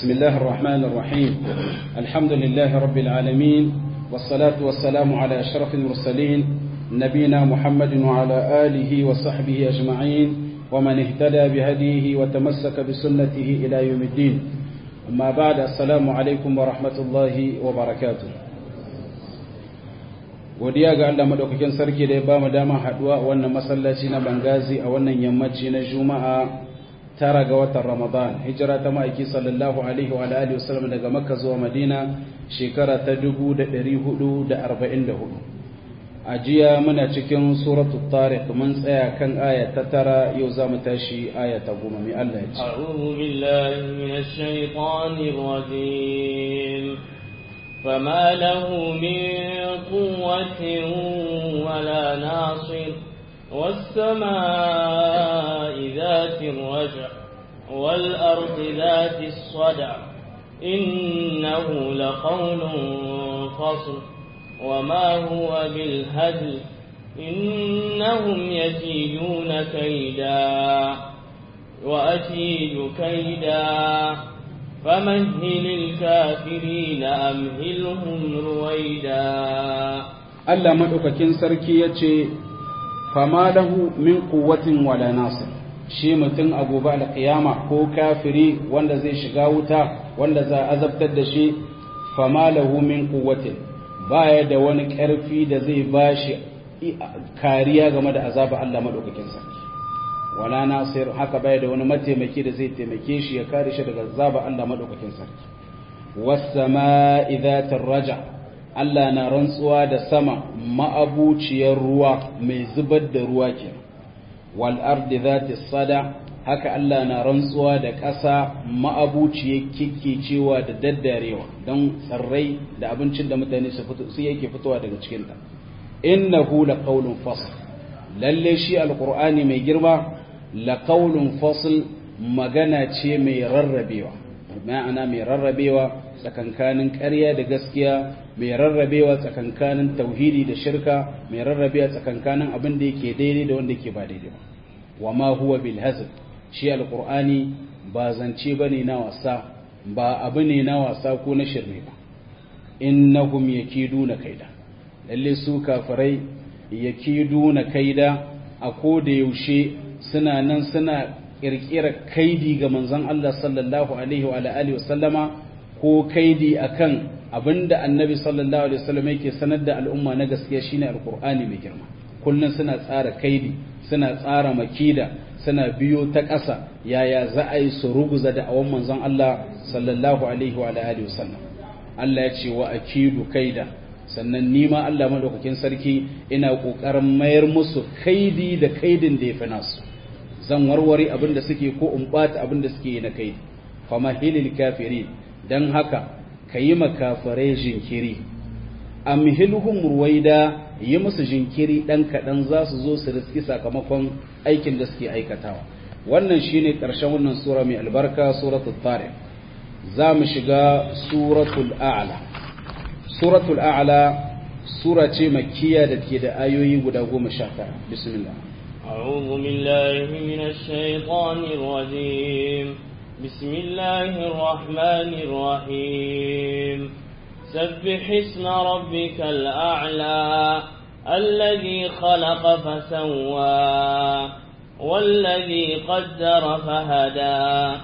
بسم الله الرحمن الرحيم الحمد لله رب العالمين والصلاة والسلام على أشرف المرسلين نبينا محمد وعلى آله وصحبه أجمعين ومن اهتدى بهديه وتمسك بسنته إلى يوم الدين أما بعد السلام عليكم ورحمة الله وبركاته godiya ga Allah madaukakin sarki da ya ba mu dama haduwa a wannan masallaci na Bangazi a wannan yammaci na Juma'a tara ga watan Ramadan hijira ta ma'aiki sallallahu alaihi wa alihi wasallam daga Makka zuwa Madina shekara ta 1444 a jiya muna cikin suratul Tariq mun tsaya kan aya ta tara yau za mu tashi aya ta goma mai Allah ya ce أعوذ بالله من الشيطان الرجيم فما له من قوة ولا ناصر والسماء ذات الرجع والأرض ذات الصدع إنه لقول فصل وما هو بالهدل إنهم يكيدون كيدا وأكيد كيدا فمهل الكافرين أمهلهم رويدا Allah madaukakin sarki ya ce fama lahu min quwwatin wala nasir shi mutum a gobe alƙiyama ko kafiri wanda zai shiga wuta wanda za a azabtar da shi fama lahu min quwwatin baya da wani ƙarfi da zai bashi kariya game da azaba Allah madaukakin sarki wala nasir haka baya da wani mataimaki da zai taimake shi ya kare shi daga azaba Allah madaukakin sarki was sama'i dhatir raja' Allah na rantsuwa da sama ma'abuciyar ruwa mai zubar da ruwa ke wal ardi zati sada haka Allah na rantsuwa da ƙasa ma'abuciyar cewa da daddarewa don tsarrai da abincin da mutane su fito su yake fitowa daga cikin ta innahu laqawlun fasl lalle shi alqur'ani mai girma laqawlun fasl magana ce mai rarrabewa ma'ana mai rarrabewa tsakankanin ƙarya da gaskiya mai rarrabewa tsakankanin tauhidi da shirka mai rarrabewa tsakankanin abin da yake daidai da wanda yake ba daidai ba wa ma huwa bil hazl shi alqur'ani ba zance bane na wasa ba abu ne na wasa ko na shirme ba innahum yakiduna kaida lalle su kafirai yakiduna kaida a ko da yaushe suna nan suna kirkira kaidi ga manzon Allah sallallahu alaihi wa alihi wa sallama ko kaidi akan abinda annabi sallallahu alaihi wasallam yake sanar da al'umma na gaskiya shine alqur'ani mai girma kullun suna tsara kaidi suna tsara makida suna biyo ta ƙasa yaya za a yi su ruguza da awan manzon Allah sallallahu alaihi wa alihi wasallam Allah ya ce wa akidu kaida sannan nima Allah madaukakin sarki ina kokarin mayar musu kaidi da kaidin da yafi nasu zan warware abin da suke ko in bata abin da suke yi na kaidi famahilil kafirin dan haka ka yi makafarai jinkiri amhilhum ruwaida yi musu jinkiri ɗan kaɗan za su zo su riski sakamakon aikin da suke aikatawa wannan shine ƙarshen wannan sura mai albarka suratul tariq za mu shiga suratul a'la suratul a'la sura ce makkiya da ke da ayoyi guda goma sha tara bismillah أعوذ بالله من الشيطان الرجيم بسم الله الرحمن الرحيم سبح اسم ربك الأعلى الذي خلق فسوى والذي قدر فهدى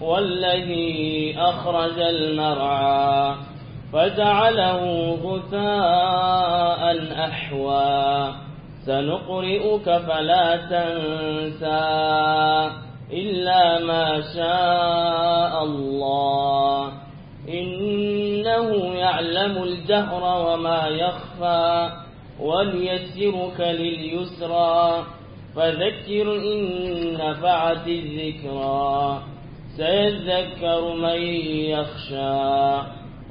والذي أخرج المرعى فجعله غثاء أحوى سنقرئك فلا تنسى إلا ما شاء الله إنه يعلم الجهر وما يخفى وليسرك لليسرى فذكر إن نفعت الذكرى سيذكر من يخشى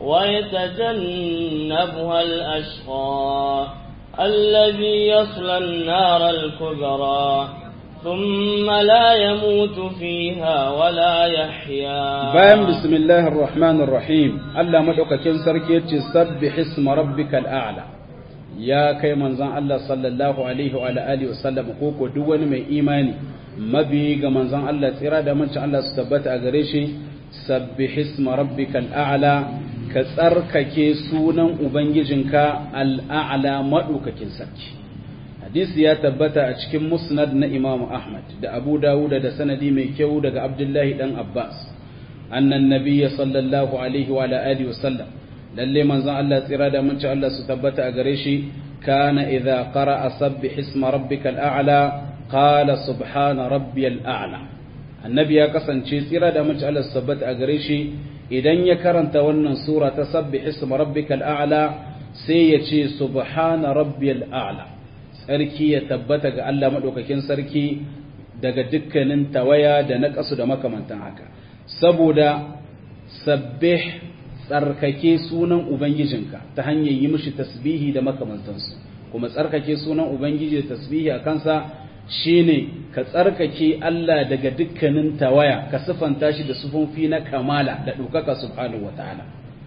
ويتجنبها الأشقى الذي يصلى النار الكبرى ثم لا يموت فيها ولا يحيا bayan bismillahir rahmanir rahim Allah madaukakin sarki yace sabbih isma rabbikal a'la ya kai manzon Allah sallallahu alaihi wa alihi wa sallam ko duk wani mai imani mabi ga manzon Allah tsira da mancin Allah su tabbata a gare shi sabbih isma rabbikal a'la ka tsarkake sunan ubangijinka al'a'la madaukakin sarki hadisi ya tabbata a cikin musnad na imamu ahmad da abu dawuda da sanadi mai kyau daga abdullahi dan abbas annan nabiyya sallallahu alaihi wa alihi wa sallam lalle manzon Allah tsira da mun ci Allah su tabbata a gare shi kana idza qara'a sabbih isma rabbikal a'la qala subhana rabbiyal a'la annabi ya kasance tsira da mun ci Allah su tabbata a gare shi idan ya karanta wannan sura ta sabbih isma rabbikal a'la sai ya ce subhana rabbiyal a'la sarki ya tabbata ga Allah maɗaukakin sarki daga dukkanin tawaya da naƙasu da makamantan haka saboda sabbih tsarkake sunan ubangijinka ta hanyar yi mishi tasbihi da makamantansu kuma tsarkake sunan ubangiji da tasbihi a kansa shine ka tsarkake Allah daga dukkanin tawaya ka sifanta shi da sufofi na kamala da ɗaukaka subhanahu wataala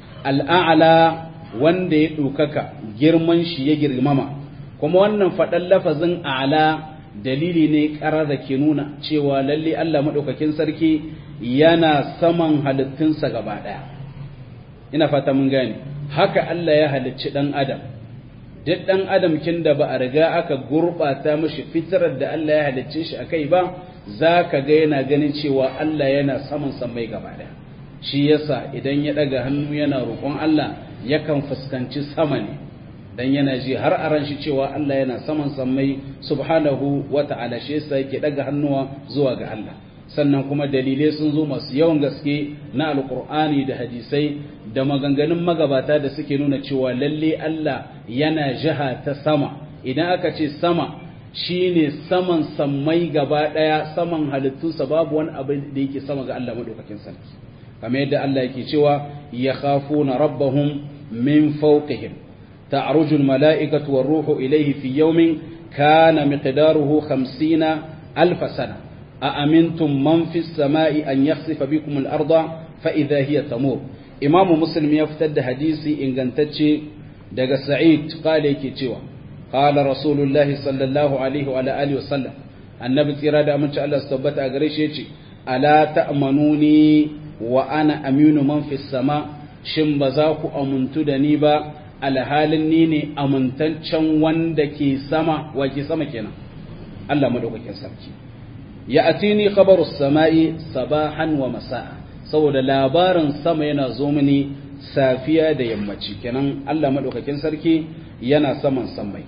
al'a'la wanda ya ɗaukaka girman shi ya girmama kuma wannan faɗan lafazin ala dalili ne ƙarar da ke nuna cewa lalle Allah maɗaukakin sarki yana saman halittunsa gaba ɗaya ina fata mun gane haka Allah ya halicci ɗan adam duk ɗan adam kin da ba a riga aka gurɓata mashi fitarar da Allah ya halicce shi a kai ba za ka ga yana ganin cewa Allah yana saman sammai gaba ɗaya shi yasa idan ya ɗaga hannu yana roƙon Allah yakan fuskanci sama ne dan yana ji har a ran shi cewa Allah yana saman sammai subhanahu wa ta'ala shi yasa yake daga hannuwa zuwa ga Allah sannan kuma dalilai sun zo masu yawan gaske na alkur'ani da hadisai da maganganun magabata da suke nuna cewa lalle Allah yana jiha ta sama idan aka ce sama shine saman sammai gaba daya saman halittunsa babu wani abu da yake sama ga Allah madaukakin sarki kamar yadda Allah yake cewa yakhafuna rabbahum min fawqihim تعرج الملائكة والروح إليه في يوم كان مقداره خمسين ألف سنة أأمنتم من في السماء أن يخسف بكم الأرض فإذا هي تمور إمام مسلم يفتد حديثي إن قنتتشي دق سعيد قال يكي قال رسول الله صلى الله عليه وعلى آله وسلم النبي تيراد أمن شاء الله استبت أغريش يتي ألا تأمنوني وأنا أمين من في السماء شنبزاك أمنت دنيبا alhalin ni ne amintaccen wanda ke sama wa ke sama kenan Allah madaukakin sarki ya atini khabaru sama'i sabahan wa masa'a saboda labarin sama yana zo mini safiya da yammaci kenan Allah madaukakin sarki yana saman sammai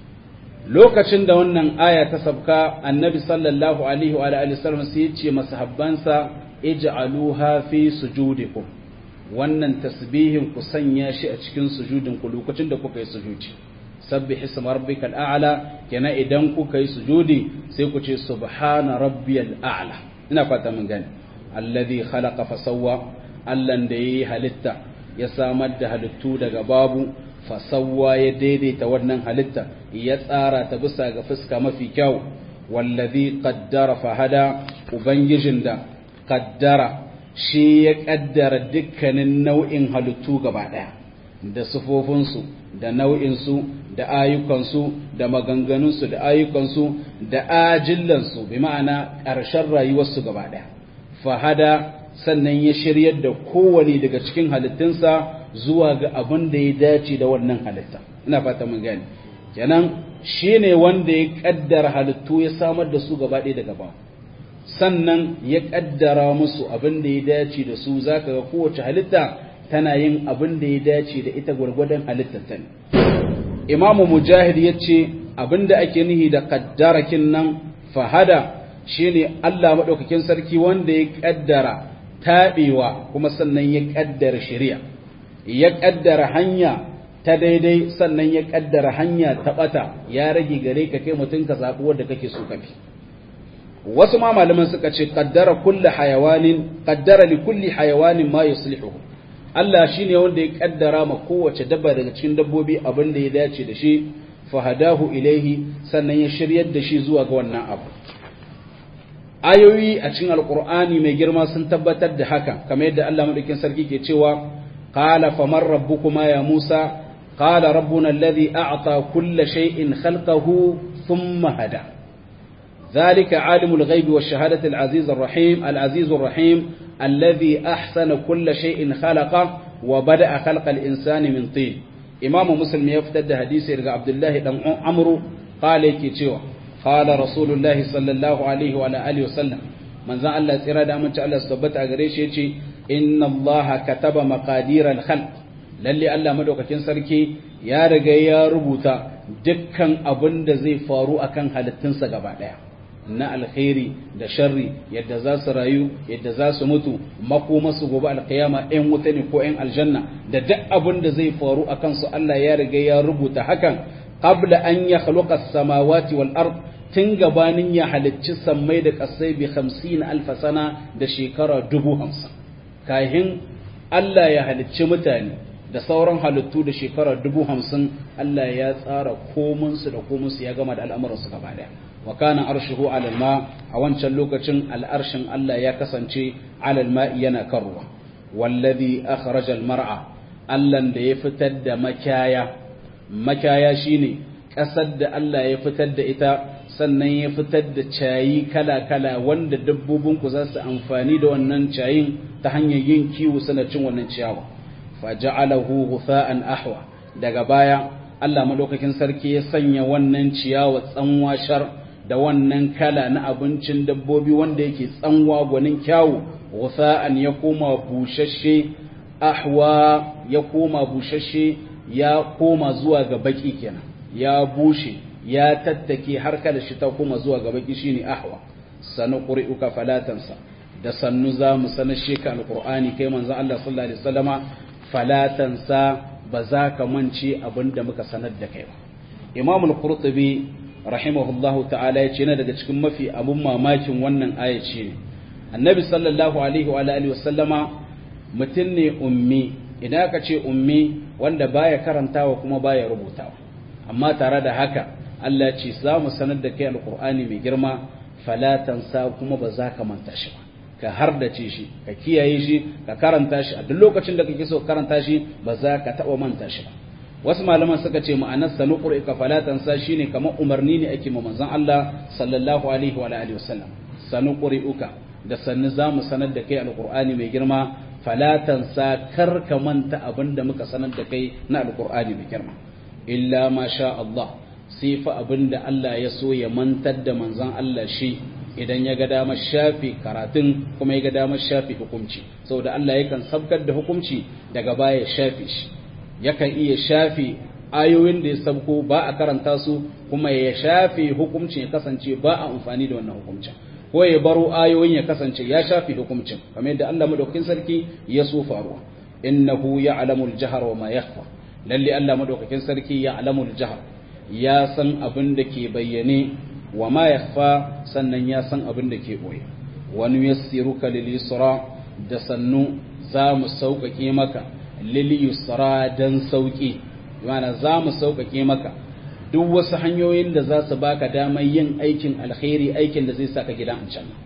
lokacin da wannan aya ta sabka annabi sallallahu alaihi wa alihi wasallam sai ya ce masahabbansa ij'aluha fi sujudikum wannan tasbihin ku sanya shi a cikin sujudin ku lokacin da kuka yi sujudi sabbih isma rabbikal a'la kenan idan kuka yi sujudi sai ku ce subhana rabbiyal a'la ina fata mun gani alladhi khalaqa fa sawwa allan da yayi halitta ya samar da halittu daga babu fa sawwa ya daidaita wannan halitta ya tsara ta bisa ga fuska mafi kyau wallazi qaddara fa hada ubangijin da qaddara shi ya ƙaddara dukkanin nau'in halittu gaba ɗaya da sufofinsu da nau'insu da ayyukansu da maganganunsu da ayyukansu da ajillansu bi ma'ana ƙarshen rayuwarsu gaba ɗaya fahada sannan ya shiryar da kowane daga cikin halittunsa zuwa ga abin da ya dace da wannan halitta ina fata mun gani kenan shi ne wanda ya ƙaddara halittu ya samar da su gaba ɗaya daga ba sannan ya kaddara musu abin da ya dace da su zaka ga kowace halitta tana yin abin da ya dace da ita gwargwadon halittar ta Imam Mujahid yace abin da ake nihi da kaddarakin nan fahada shine Allah madaukakin sarki wanda ya kaddara tabewa kuma sannan ya kaddara shari'a ya kaddara hanya ta daidai sannan ya kaddara hanya ta bata ya rage gare ka kai mutun ka zabi wanda kake so ka bi wasu ma malaman suka ce qaddara kulli hayawanin qaddara li kulli hayawanin ma yuslihuhu Allah shine wanda ya kaddara ma kowace dabba daga cikin dabbobi abin da ya dace da shi fahadahu ilaihi sannan ya shiryar da shi zuwa ga wannan abu ayoyi a cikin alqur'ani mai girma sun tabbatar da haka kamar yadda Allah madaukakin sarki ke cewa qala faman rabbukuma ya musa qala rabbuna alladhi a'ta kulla shay'in khalqahu thumma hada ذلك عالم الغيب والشهادة العزيز الرحيم العزيز الرحيم alladhi ahsana kulla shay'in khalaqa wa bada'a khalqal insani min tin imamu muslim ya fitar da hadisi daga abdullahi dan amru qala yake cewa qala rasulullahi sallallahu alaihi wa alihi wasallam manzon Allah tsira da amince Allah su tabbata a gare shi yace inna Allah kataba maqadir al-khalq lalle Allah madaukakin sarki ya riga ya rubuta dukkan abin da zai faru akan halittunsa gaba daya na alkhairi da sharri yadda za su rayu yadda za su mutu makoma su gobe alkiyama ɗan wuta ne ko ɗan aljanna da duk abin da zai faru a kansu Allah ya riga ya rubuta hakan qabla an ya khluqa samawati wal ard tun gabanin ya halicci sammai da kasai bi 50 alf sana da shekara dubu hamsin kahin Allah ya halicci mutane da sauran halittu da shekara dubu hamsin Allah ya tsara komunsu da komunsu ya gama da al'amuransu gaba daya wa kana arshuhu alal ma a wancan lokacin al'arshin Allah ya kasance alal ma yana kan ruwa wallazi akhraja mar'a Allah da ya fitar da makaya makaya shine kasar da Allah ya fitar da ita sannan ya fitar da cayi kala kala wanda dabbobin ku za su amfani da wannan cayin ta hanyar yin kiwo suna cin wannan ciyawa faja'alahu ghufa'an ahwa daga baya Allah madaukakin sarki ya sanya wannan ciyawa tsanwa shar da wannan kala na abincin dabbobi wanda yake tsanwa gwanin kyawu ghufa'an ya koma bushashe ahwa ya koma bushashe ya koma zuwa ga baki kenan ya bushe ya tattake har kada shi ta koma zuwa ga baki shine ahwa sanu qur'uka falatansa da sannu za mu sanar sheka alqur'ani kai manzon Allah sallallahu alaihi wasallama falatansa ba za ka mance abin da muka sanar da kai ba imam al-qurtubi rahimahullahu ta'ala ya ce na daga cikin mafi abun mamakin wannan aya ce annabi sallallahu alaihi wa alihi wa sallama mutum ne ummi idan aka ce ummi wanda baya karantawa kuma baya rubutawa amma tare da haka Allah ce za mu sanar da kai alqur'ani mai girma falatansa kuma ba za ka manta shi ba ka hardace shi ka kiyaye shi ka karanta shi a duk lokacin da kake so karanta shi ba za ka taɓa manta shi ba wasu malaman suka ce ma'anar sanu qur'ika falatan sa shine kamar umarni ne ake ma manzon Allah sallallahu alaihi wa alihi wasallam sanu qur'uka da sannu zamu sanar da kai alqur'ani mai girma falatan sa kar ka manta abinda muka sanar da kai na alqur'ani mai girma illa ma sha Allah sai fa abinda Allah ya so ya mantar da manzon Allah shi idan ya ga damar shafi karatun kuma ya ga damar shafi hukunci saboda Allah yakan sabkar da hukunci daga baya ya shafe shi yakan iya shafe ayoyin da ya sabko ba a karanta su kuma ya shafe hukuncin ya kasance ba a amfani da wannan hukuncin ko ya baro ayoyin ya kasance ya shafe hukuncin kamar yadda Allah madaukakin sarki ya so faruwa innahu ya'lamul jahra wa ma yakhfa lalle Allah madaukakin sarki ya'lamul jahr ya san abin da ke bayyane wa ma yakhfa sannan ya san abin da ke boye wa nuyassiruka lil yusra da sannu za mu sauƙaƙe maka lil yusra dan sauƙi yana za mu sauƙaƙe maka duk wasu hanyoyin da za su baka damar yin aikin alkhairi aikin da zai saka gidan aljanna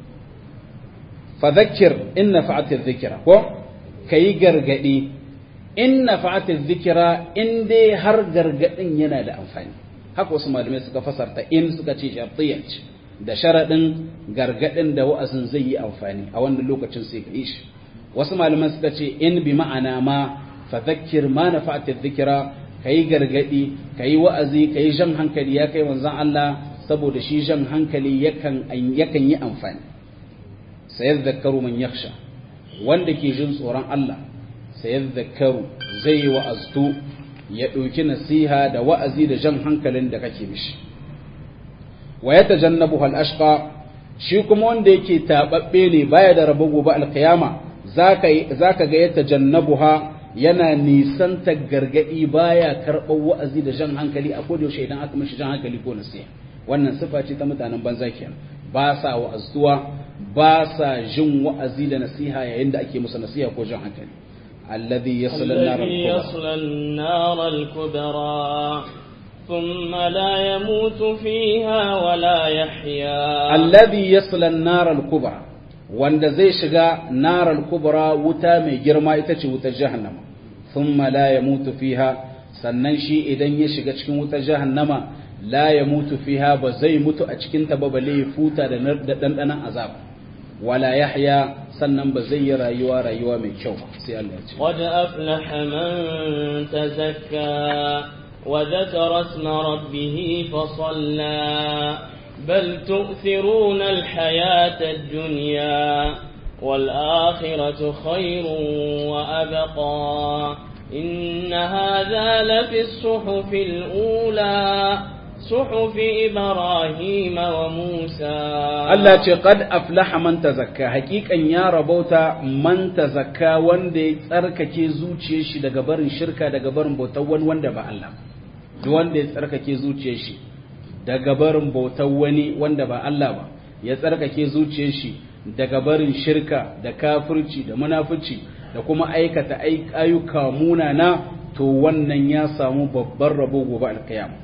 fa dhakkir in nafa'ati dhikra ko kai gargadi in nafa'ati dhikra in dai har gargadin yana da amfani haka wasu malamai suka fasarta in suka ce shartiyya ce da sharaɗin gargaɗin da wa'azin zai yi amfani a wannan lokacin sai ka yi shi wasu malaman suka ce in bi ma'ana ma fa zakkir ma na fa'atar zikira ka yi gargaɗi ka yi wa'azi ka yi jan hankali ya kai wanzan Allah saboda shi jan hankali yakan yi amfani sayar zakaru man yaksha wanda ke jin tsoron Allah sayar zakaru zai yi wa'aztu ya ɗauki nasiha da wa'azi da jan hankalin da kake mishi wa ya tajannabu al-ashqa shi kuma wanda yake tababbe ne baya da rabo gobe alkiyama zaka zaka ga ya tajannabuha yana nisanta gargadi baya karɓar wa'azi da jan hankali a koda yaushe idan aka mishi jan hankali ko nasiha wannan sifa ce ta mutanen banza kenan ba sa wa'azuwa ba sa jin wa'azi da nasiha yayin da ake musu nasiha ko jan hankali alladhi yasla an-nar al-kubra ثم لا يموت فيها ولا يحيا الذي يصل النار الكبرى wanda zai shiga naral kubra wuta mai girma ita ce wutar jahannama thumma la yamutu fiha sannan shi idan ya shiga cikin wutar jahannama la yamutu fiha ba zai mutu a cikin ta ba balle ya futa da dandanan azab wala yahya sannan ba zai yi rayuwa rayuwa mai kyau sai Allah ya ce قد أفلح من تزكى وذكر اسم ربه فصلى بل تؤثرون الحياة الدنيا والآخرة خير وأبقى إن هذا لفي الصحف الأولى صحف إبراهيم وموسى Allah ce qad aflaha man tazakka hakikan ya rabauta man tazakka wanda ya tsarkake zuciyar shi daga barin shirka daga barin bautar wani wanda ba Allah duk wanda ya tsarkake zuciyar shi daga barin bautar wani wanda ba Allah ba ya tsarkake zuciyar shi daga barin shirka da kafirci da munafici da kuma aikata ayyuka munana to wannan ya samu babban rabo gobe alkiyama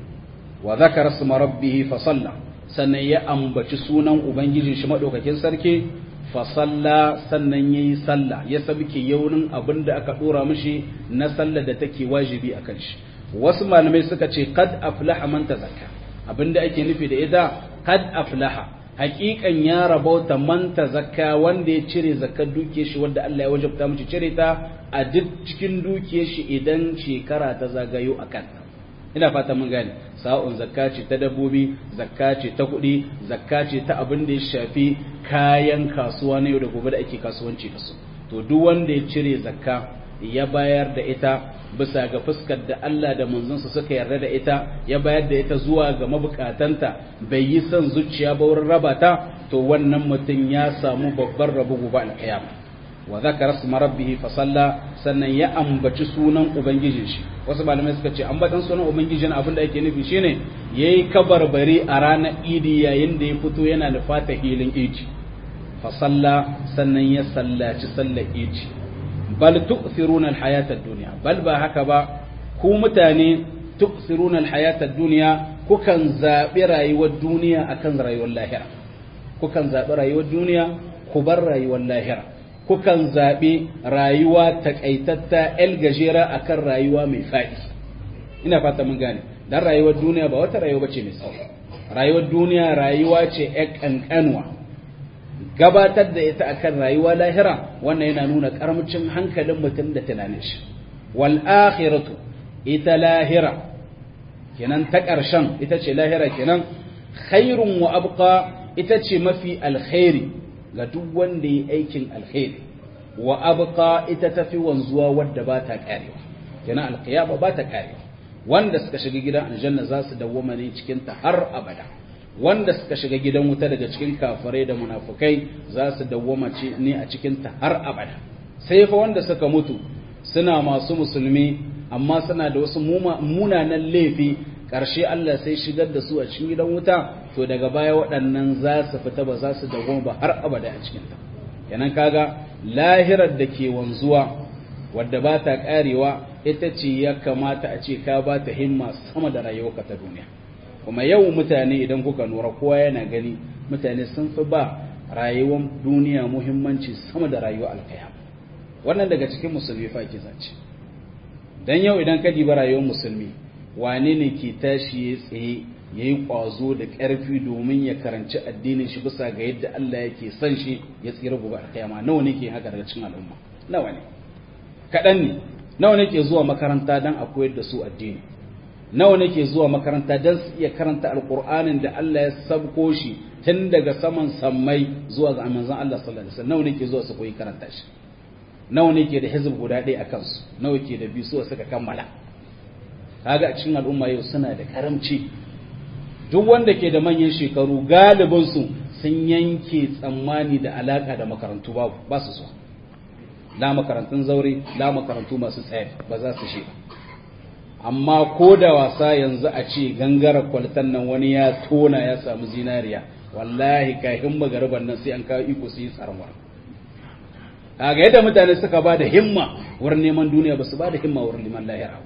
wa zakara isma rabbih fa salla sannan ya ambaci sunan ubangijin shi madaukakin sarki fa salla sannan yayi salla ya sabke yaunin abinda aka dora mishi na sallar da take wajibi akan shi wasu malamai suka ce qad aflaha man tazakka abinda ake nufi da ita qad aflaha haƙiƙan ya rabauta man tazakka wanda ya cire zakar dukiyar shi wanda Allah ya wajabta mishi cire ta a duk cikin dukiyar shi idan shekara ta zagayo akan ina fata mun gane sa'un zakka ce ta dabbobi zakka ce ta kuɗi zakka ce ta abin da ya shafi kayan kasuwa na yau da gobe da ake kasuwanci da su to duk wanda ya cire zakka ya bayar da ita bisa ga fuskar da Allah da manzonsa suka yarda da ita ya bayar da ita zuwa ga mabukatanta bai yi son zuciya ba wurin raba ta to wannan mutum ya samu babban rabo gobe alƙiyama wa zakara isma rabbih fa salla sannan ya ambaci sunan ubangijin shi wasu malamai suka ce ambatan sunan ubangijin abin da ake nufi shine yayi kabarbari a ranar idi yayin da ya fito yana da fata hilin idi fa salla sannan ya sallaci sallar idi bal tu'thiruna al-hayata ad-dunya bal ba haka ba ku mutane tu'thiruna al-hayata ad-dunya kukan zabi rayuwar duniya akan rayuwar lahira kukan zabi rayuwar duniya ku bar rayuwar lahira kukan zaɓi rayuwa takaitatta el gajera akan rayuwa mai faɗi ina fata mun gane dan rayuwar duniya ba wata rayuwa bace mai tsawo rayuwar duniya rayuwa ce ƴan ƙanƙanwa gabatar da ita akan rayuwa lahira wannan yana nuna karamcin hankalin mutum da tunanin shi wal akhiratu ita lahira kenan ta ƙarshen ita ce lahira kenan khairun wa abqa ita ce mafi alkhairi ga duk wanda yi aikin alkhairi wa abqa ita tafi wanzuwa wadda ba ta karewa kenan alqiyama ba ta karewa wanda suka shiga gidan aljanna za su dawwama ne cikin ta har abada wanda suka shiga gidan wuta daga cikin kafirai da munafukai za su dawwama ne a cikin ta har abada sai fa wanda suka mutu suna masu musulmi amma suna da wasu munanan laifi ƙarshe Allah sai shigar da su a cikin gidan wuta to daga baya waɗannan za su fita ba za su dawoma ba har abada a cikinta kenan kaga lahirar da ke wanzuwa wadda ba ta ƙarewa ita ce ya kamata a ce ka ba ta himma sama da rayuwarka ta duniya kuma yau mutane idan kuka nura kowa yana gani mutane sun fi ba rayuwar duniya muhimmanci sama da rayuwar alkayama wannan daga cikin musulmi fa ke zance dan yau idan ka diba rayuwar musulmi wane ne ke tashi ya tsaye ya yi ƙwazo da ƙarfi domin ya karanci addinin shi bisa ga yadda Allah yake son shi ya tsira gobe a kiyama nawa ne ke haka daga cikin al'umma nawa ne kaɗan ne nawa ne ke zuwa makaranta don a koyar da su addini nawa ne ke zuwa makaranta don su iya karanta alƙur'anin da Allah ya sabko shi tun daga saman sammai zuwa ga manzon Allah sallallahu alaihi wasallam nawa ne ke zuwa su koyi karanta shi nawa ne ke da hizb guda ɗaya a kansu nawa ke da biyu suka kammala kaga a cikin al'umma yau suna da karamci duk wanda ke da manyan shekaru galibinsu sun yanke tsammani da alaka da makarantu babu ba su so la makarantun zaure la makarantu masu tsaye ba za su shi amma ko da wasa yanzu a ce gangara kwaltan nan wani ya tona ya samu zinariya wallahi kahin magariban nan sai an kawo iko su yi tsarwa kaga yadda mutane suka ba da himma wurin neman duniya ba su ba da himma wurin neman lahira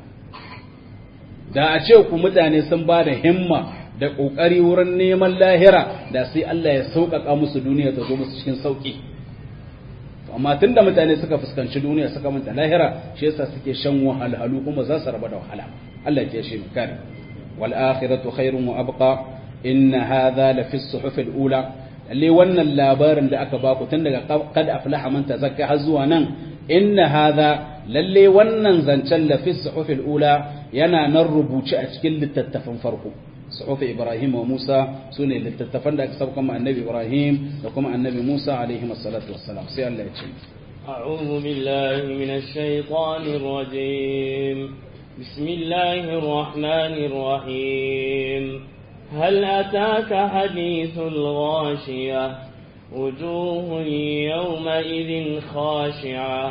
da a ce ku mutane sun ba da himma da ƙoƙari wurin neman lahira da sai Allah ya sauƙaƙa musu duniya ta zo musu cikin sauƙi amma tun da mutane suka fuskanci duniya suka manta lahira shi yasa suke shan wahalhalu kuma za su raba da wahala Allah ya shi kare wal akhiratu khairun wa abqa inna hadha la fi suhuf al ula lalle wannan labarin da aka baku tun daga qad aflaha man tazakka har zuwa nan inna hadha lalle wannan zancen la fi suhufil ula yana nan rubuce a cikin littattafan farko suhufi ibrahim wa musa sune littattafan da aka sauka ma annabi ibrahim da kuma annabi musa alaihi wassalatu wassalam sai Allah ya ce أعوذ بالله من الشيطان الرجيم بسم الله الرحمن الرحيم هل أتاك حديث الغاشية وجوه يومئذ خاشعة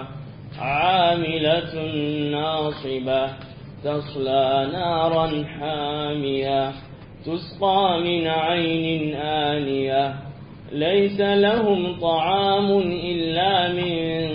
عاملة ناصبة تصلى نارا حامية تسقى من عين آنية ليس لهم طعام إلا من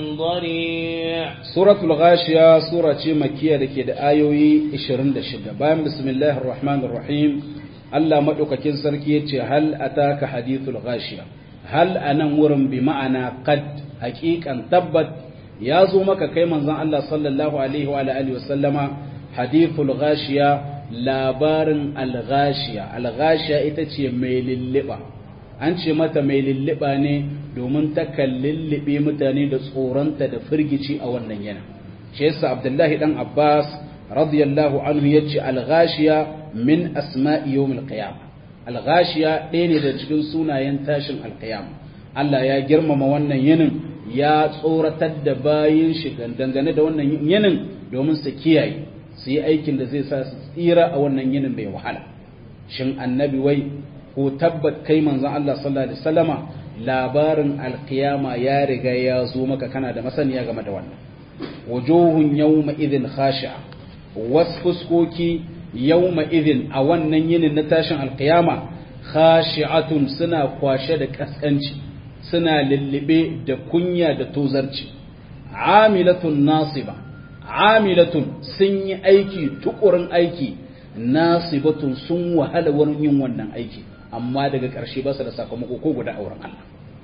ضريع سورة الغاشية سورة مكية لكي آيوي إشرين دشدة بايم بسم الله الرحمن الرحيم Allah maɗaukakin sarki ya ce hal ataka hadithul ghashiya hal anan wurin bi ma'ana qad haqiqan tabbat ya zo maka kai manzon Allah sallallahu alaihi wa alihi wa sallama hadithul ghashiya labarin al ghashiya al ghashiya ita ce mai lilliba an ce mata mai lilliba ne domin ta kallillibe mutane da tsoronta da firgici a wannan yana shi yasa Abdullahi dan Abbas radiyallahu anhu yace al ghashiya min asma'i yawmil qiyama al-ghashiya ɗaya ne da cikin sunayen tashin al-qiyama Allah ya girmama wannan yinin ya tsoratar da bayin shi dangane da wannan yinin domin su kiyaye su yi aikin da zai sa su tsira a wannan yinin bai wahala shin annabi wai ko tabbat kai manzon Allah sallallahu alaihi wasallama labarin al-qiyama ya riga ya zo maka kana da masaniya game da wannan wujuhun yawma idhin khashi'a wasu fuskoki yawma idhin a wannan yinin na tashin alkiyama khashi'atun suna kwashe da kaskanci suna lullube da kunya da tozarci amilatun nasiba amilatun sun yi aiki tukurin aiki nasibatun sun wahala wurin yin wannan aiki amma daga ƙarshe ba su da sakamako ko guda auren Allah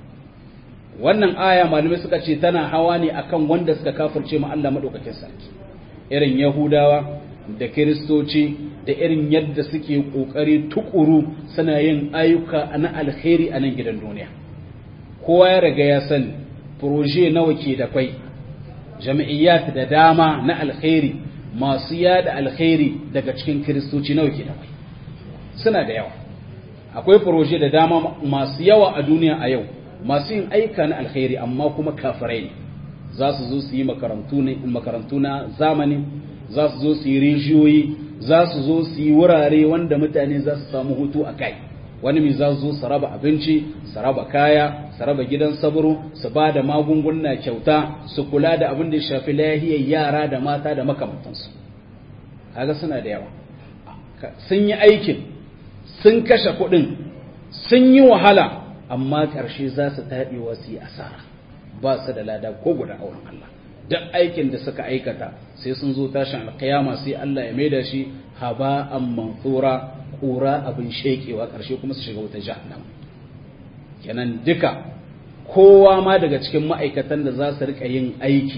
wannan aya malamai suka ce tana hawa ne akan wanda suka kafirce ma Allah madaukakin sarki irin yahudawa da kiristoci da irin yadda suke ƙoƙari tukuru suna yin ayyuka na alkhairi a nan gidan duniya kowa ya riga ya sani proje nawa ke da kwai jami'iyyat da dama na alkhairi masu yada alkhairi daga cikin kiristoci nawa ke da kwai suna da yawa akwai proje da dama masu yawa a duniya a yau masu yin aika na alkhairi amma kuma kafirai ne za su zo su yi makarantu na zamani za su zo su yi rijiyoyi za su zo su yi wurare wanda mutane za su samu hutu a kai wani mai za su zo su raba abinci su raba kaya su raba gidan saburo su ba da magunguna kyauta su kula da abin da ya shafi lahiyar yara da mata da makamantansu kaga suna da yawa sun yi aikin sun kashe kuɗin sun yi wahala amma ƙarshe za su taɗewa su yi asara ba su da lada ko guda auren Allah duk aikin da suka aikata sai sun zo tashin alkiyama sai Allah ya maida shi haba'an manthura kura abin shekewa karshe kuma su shiga wuta jahannam kenan duka kowa ma daga cikin ma'aikatan da za su rika yin aiki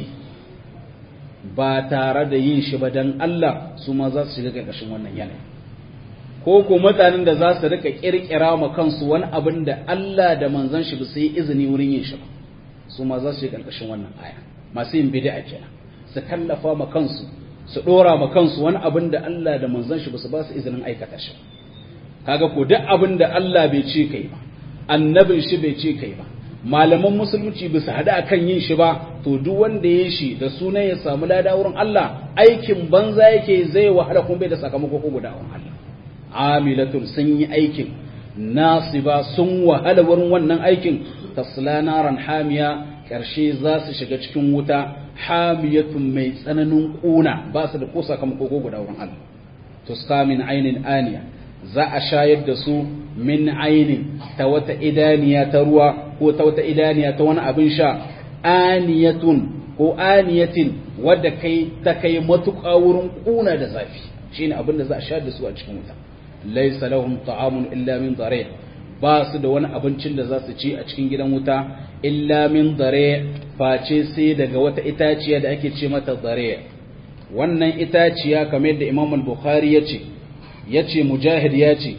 ba tare da yin shi ba dan Allah su ma za su shiga ƙarƙashin wannan yanayi ko ko mutanen da za su rika kirkira ma kansu wani abin da Allah da manzon shi ba su yi izini wurin yin shi ba su ma za su shiga ƙarƙashin wannan aya masu yin bid'a kenan su kallafa ma kansu su dora ma kansu wani abin da Allah da manzon shi ba su ba su izinin aikata shi kaga ko duk abin da Allah bai ce kai ba annabin shi bai ce kai ba malaman musulunci ba su hada akan yin shi ba to duk wanda ya shi da sunan ya samu lada wurin Allah aikin banza yake zai wahala kuma bai da sakamako ko guda wurin Allah amilatun sun yi aikin nasiba sun wahala wurin wannan aikin tasla naran hamiya ƙarshe za su shiga cikin wuta hamiyatun mai tsananin ƙuna ba su da ko sakamako ko guda wurin Allah tuska min ainin aniya za a shayar da su min ainin ta wata idaniya ta ruwa ko ta wata idaniya ta wani abin sha aniyatun ko aniyatin wadda kai ta kai matuƙa wurin ƙuna da zafi shine abin da za a shayar da su a cikin wuta laysa lahum ta'amun illa min dare ba su da wani abincin da za su ci a cikin gidan wuta illa min dare face sai daga wata itaciya da ake ce mata dare wannan itaciya kamar yadda Imam al-Bukhari ya ce yace Mujahid ya ce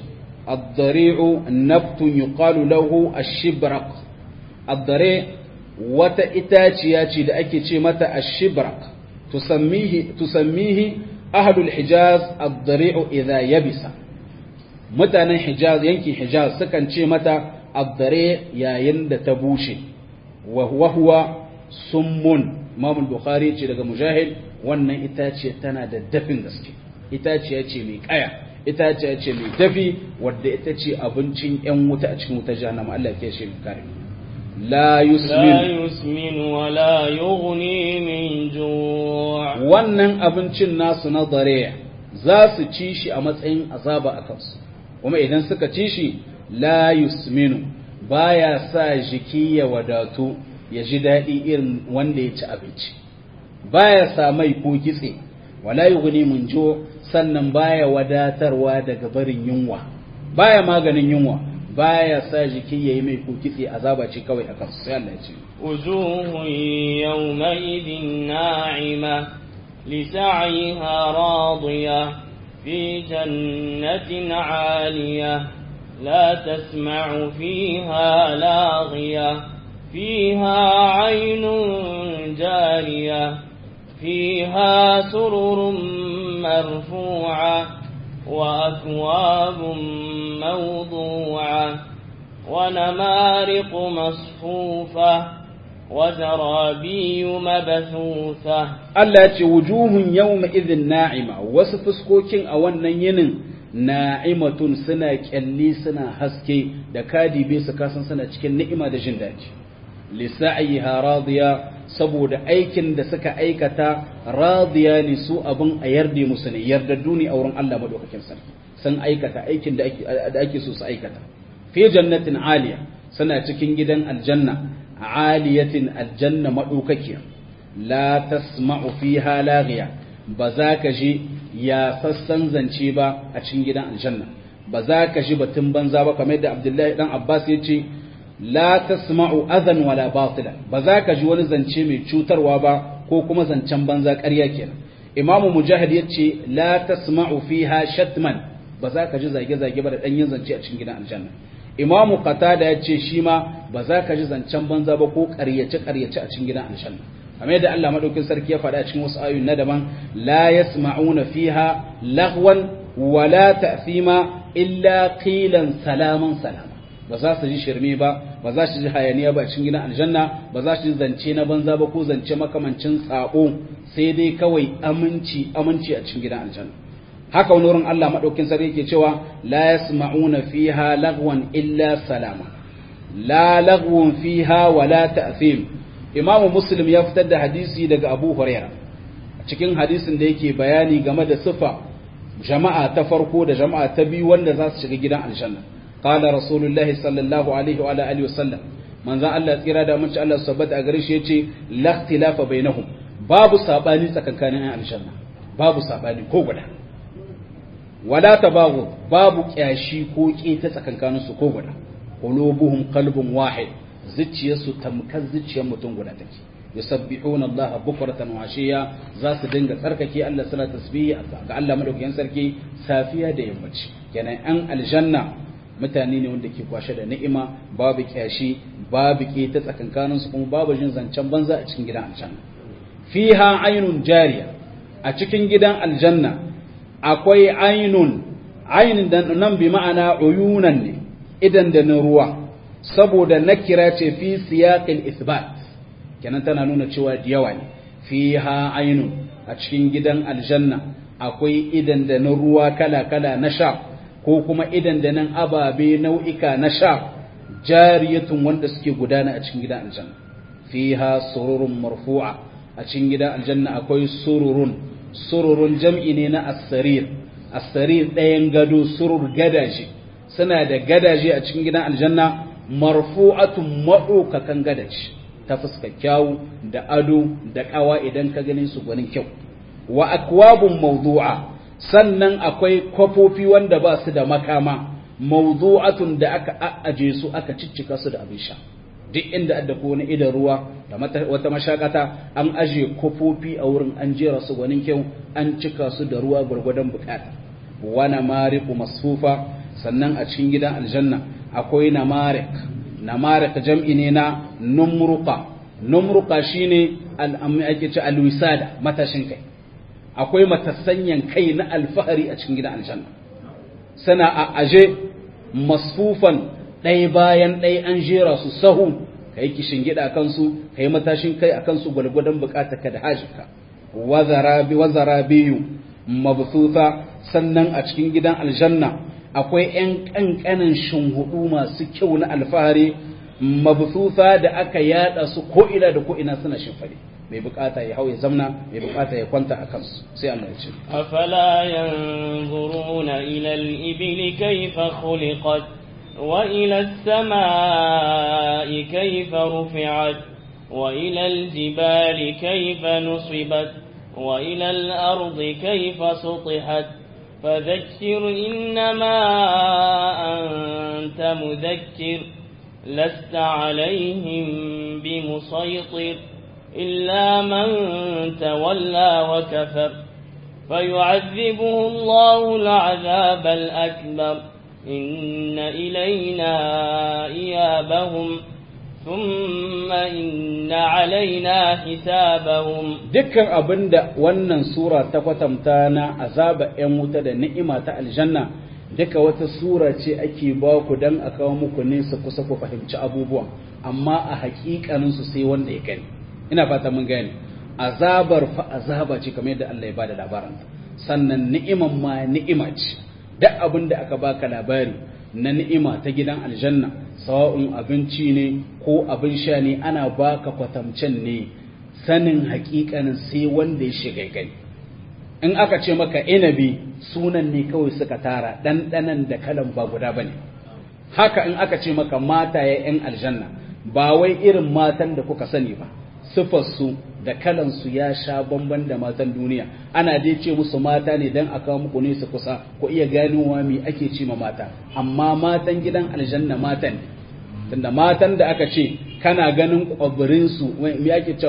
ad-dari'u nabtun yuqalu lahu ash-shibraq ad-dari' wata itaciya ce da ake ce mata ash-shibraq tusammihi tusammihi ahlul hijaz ad-dari'u idha yabisa mutanen hijaz yankin hijaz sukan ce mata ad-dari' yayin da ta bushe wa huwa summun Imam Bukhari ce daga Mujahid wannan itaciya tana da dafin gaske itaciya ce mai kaya itaciya ce mai dafi wadda ita ce abincin yan wuta a cikin wutar jahannama Allah ya shi kare la yusmin la yusmin wa la yughni min ju' wannan abincin nasu na dare za su ci shi a matsayin azaba a kansu kuma idan suka ci shi la yusminu baya sa jiki ya wadatu ya ji daɗi irin wanda ya ci abinci baya sa mai ko kitse wala yughni min jo sannan baya wadatarwa daga barin yunwa baya maganin yunwa baya sa jiki yayi mai ko kitse azaba ce kawai akan sai Allah ya ce wujuhun yawma idin na'ima lisa'yiha radiya fi jannatin 'aliyah la tasma'u fiha laghiya فيها عين جارية فيها سرر مرفوعة وأكواب موضوعة ونمارق مصفوفة وزرابي مبثوثة التي وجوه يومئذ ناعمة وسفسكوكين أولا ينن na'imatun suna kyalli suna haske da kadibe su kasan suna cikin ni'ima da jin daji lisa'yiha radiya saboda aikin da suka aikata radiya ne su abin a yarda musu ne yardaddu ne a wurin Allah madaukakin sarki sun aikata aikin da ake da ake so su aikata fi jannatin aliya suna cikin gidan aljanna aliyatin aljanna madaukakiya la tasma'u fiha laghiya ba za ka ji ya sassan zance ba a cikin gidan aljanna ba za ka ji batun banza ba kamar yadda Abdullahi dan Abbas ya ce la tasma'u adhan wala batila ba za ka ji wani zance mai cutarwa ba ko kuma zancen banza ƙarya kenan Imam Mujahid ya ce la tasma'u fiha shatman ba za ka ji zage-zage ba da ɗanyen zance a cikin gidan aljanna Imam Qatada ya ce shi ma ba za ka ji zancen banza ba ko ƙaryace-ƙaryace a cikin gidan aljanna kamar yadda Allah madaukin sarki ya faɗa cikin wasu ayoyi na daban la yasma'una fiha lagwan wala ta'thima illa qilan salaman salama ba za su ji shirme ba ba za su ji hayaniya ba cikin gidan aljanna ba za su ji zance na banza ba ko zance makamancin tsabo sai dai kawai aminci aminci a cikin gidan aljanna haka wani wurin Allah madaukin sarki yake cewa la yasma'una fiha lagwan illa salama la lagwun fiha wala ta'thim Imam Muslim ya fitar da hadisi daga Abu Hurairah cikin hadisin da yake bayani game da sifa jama'a ta farko da jama'a ta biyu wanda za su shiga gidan aljanna qala rasulullahi sallallahu alaihi wa alihi wa sallam manzon Allah tsira da mun ci Allah sabbata a gare shi yace la ikhtilafa bainahum babu sabani tsakankanin ayan aljanna babu sabani ko guda wala tabagu babu kyashi ko ta tsakankanin su ko guda qulubuhum qalbun wahid zuciyarsu tamkar zuciyar mutum guda take yusabbihuna Allah bukratan wa ashiya za su dinga tsarkake Allah suna tasbihi ga Allah madaukakin sarki safiya da yammaci kenan an aljanna mutane ne wanda ke kwashe da ni'ima babu kyashi babu ke ta tsakankanin su kuma babu jin zancen banza a cikin gidan aljanna fiha ainun jariya a cikin gidan aljanna akwai ainun ainin da nan bi ma'ana uyunan ne idan da na ruwa saboda nakira ce fi siyaqil isbat kenan tana nuna cewa da yawa ne fiha ainun a cikin gidan aljanna akwai idan da na ruwa kala-kala na sha ko kuma idan da nan ababe nau'ika na sha jariyatun wanda suke gudana a cikin gidan aljanna fiha sururun marfu'a a cikin gidan aljanna akwai sururun sururun jam'i ne na as-sarir as-sarir ɗayan gado surur gadaje suna da gadaje a cikin gidan aljanna marfu'atun maɗaukakan gadaje ta fuska kyawu da ado da ƙawa idan ka ganin su gwanin kyau wa akwabun mawdu'a sannan akwai kwafofi wanda ba su da makama mawdu'atun da aka a'aje su aka ciccika su da abin sha duk inda adda ko wani idan ruwa da wata mashakata an aje kwafofi a wurin an jera su gwanin kyau an cika su da ruwa gwargwadon bukata wana mariku masfufa sannan a cikin gidan aljanna akwai namarik namarik jam'i ne na numruqa numruqa shine al'ammi ake ce alwisada matashin kai akwai matassanyan kai na alfahari a cikin gidan aljanna sana a aje masfufan ɗaya bayan ɗaya an jera su sahu ka yi kishin gida a kansu ka yi matashin kai a kansu gwalgwadon bukatar ka da hajjika wazara biyu mabsuta sannan a cikin gidan aljanna akwai ‘yan ƙanƙanin shinhudu masu kyau na alfahari mabsuta da aka yada su ko'ina da ko'ina suna shimfari mai bukata ya hau ya zamna mai bukata ya kwanta a kansu sai Allah ya ce afala yanzuruna ila al-ibli kayfa khuliqat wa ila as-samaa'i kayfa rufi'at wa ila al-jibali kayfa nusibat wa ila al-ardi kayfa sutihat فذكر إنما أنت مذكر لست عليهم بمسيطر إلا من تولى وكفر فيعذبه الله العذاب الأكبر إن إلينا إيابهم ثم إن علينا حسابهم dukkan abinda wannan sura ta kwatanta na azaba ‘yan wuta da ni'ima ta aljanna duka wata sura ce ake ba ku don a kawo muku nesa kusa ku fahimci abubuwan amma a hakikaninsu sai wanda ya gani ina fata mun gane azabar fa azaba ce kamar yadda Allah ya bada labarin sannan ni'iman ma ni'ima ce duk abin da aka baka labari na ni'ima ta gidan aljanna sawa'un abinci ne ko abin sha ne ana baka kwatamcen ne sanin hakikanin sai wanda ya shiga gani in aka ce maka inabi sunan ne kawai suka tara ɗanɗanan da kalan ba guda bane haka in aka ce maka mata ya 'yan aljanna ba wai irin matan da kuka sani ba sifarsu da kalansu ya sha bamban da matan duniya ana dai ce musu mata ne don a kawo muku nesa kusa ku iya ganowa me ake ce ma mata amma matan gidan aljanna matan ne tunda matan da aka ce kana ganin kwabirinsu me ake ce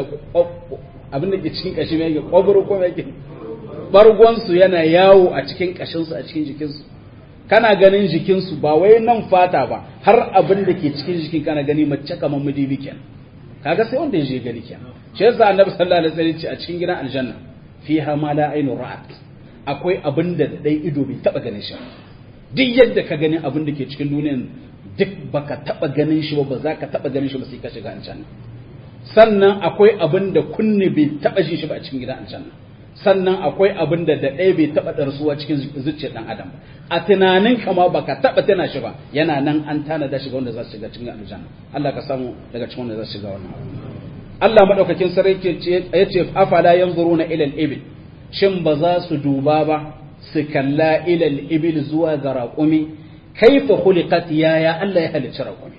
abin da ke cikin kashi me yake kwabiri ko me yake bargonsu yana yawo a cikin kashinsu a cikin jikinsu kana ganin jikinsu ba wai nan fata ba har abin da ke cikin jikin kana gani mace kamar mudibi kenan kaga sai wanda ya je gani kenan shi yasa annabi sallallahu alaihi wasallam ce a cikin gidan aljanna fiha ma la ainu ra'at akwai abin da dai ido bai taba ganin shi duk yadda ka gani abin da ke cikin duniyan duk baka taba ganin shi ba ba za ka taba ganin shi ba sai ka shiga aljanna sannan akwai abin da kunne bai taba ji shi ba a cikin gidan aljanna sannan akwai abin da da ɗaya bai taɓa ɗarsuwa cikin zuciyar ɗan adam a tunanin kama baka taɓa tana shi ba yana nan an tanada shiga wanda za su shiga cikin aljanna Allah ka samu daga cikin wanda za su shiga wannan Allah madaukakin sarki ya ce afala yanzuruna ila al-ibil shin ba za su duba ba su kalla ila al-ibil zuwa ga raƙumi kaifa khuliqat yaya Allah ya halicci raƙumi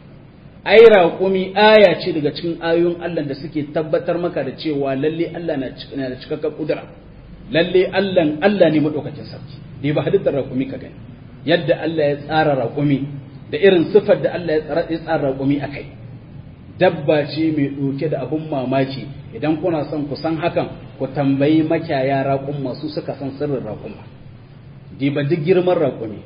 ai raƙumi aya ce daga cikin ayoyin Allah da suke tabbatar maka da cewa lalle Allah na da cikakken kudura lalle Allah Allah ne madaukakin sarki dai ba halittar raƙumi ka gani yadda Allah ya tsara raƙumi da irin sifar da Allah ya tsara raƙumi akai dabba ce mai ɗauke da abun mamaki idan kuna son ku san hakan ku tambayi makiyaya raƙun masu suka san sirrin raƙuma diba duk girman raƙumi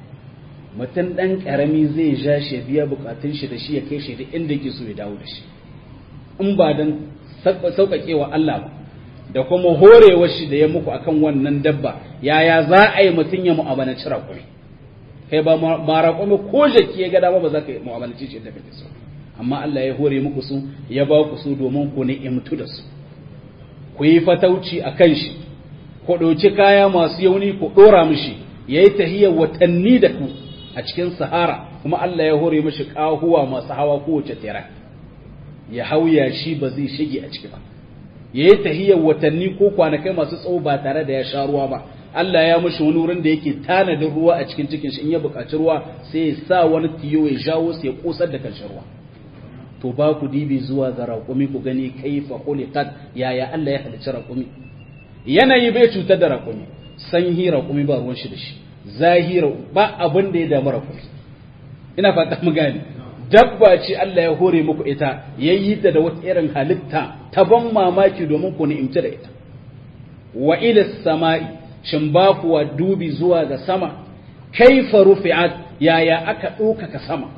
mutum ɗan ƙarami zai ja shi ya biya bukatun shi da shi ya kai shi da inda yake so ya dawo da shi in ba don sauƙaƙewa Allah ba da kuma horewar shi da ya muku akan wannan dabba yaya za a yi mutum ya mu'amalanci raƙumi kai ba ma raƙumi ko jaki ya ga dama ba za ka mu'amalanci shi da kake so amma Allah ya hore muku su ya ba ku su domin ku ni'imtu da su ku yi fatauci a kan shi ku ɗauki kaya masu yauni ku ɗora mishi ya yi tahiyar watanni da ku a cikin sahara kuma Allah ya hore mashi ƙahuwa masu hawa kowace tera ya hauya shi ba zai shige a ciki ba ya yi tahiyar watanni ko kwanakai masu tsawo ba tare da ya sha ruwa ba Allah ya mashi wani wurin da yake tanadin ruwa a cikin cikin shi in ya buƙaci ruwa sai ya sa wani tiyo ya jawo sai ya kosar da karshen ruwa to ba ku dibi zuwa ga raƙumi ku gani kaifa khuliqat yaya Allah ya halicci raƙumi yanayi bai cutar da raƙumi sanyi raƙumi ba ruwan shi da shi zahira ba abin da ya damu raƙumi ina fata mu gane dabba ce Allah ya hore muku ita yayi ta da wata irin halitta ta ban mamaki domin ku ni'imci da ita wa ila samai shin ba kuwa dubi zuwa ga sama kaifa rufi'at yaya aka ɗaukaka sama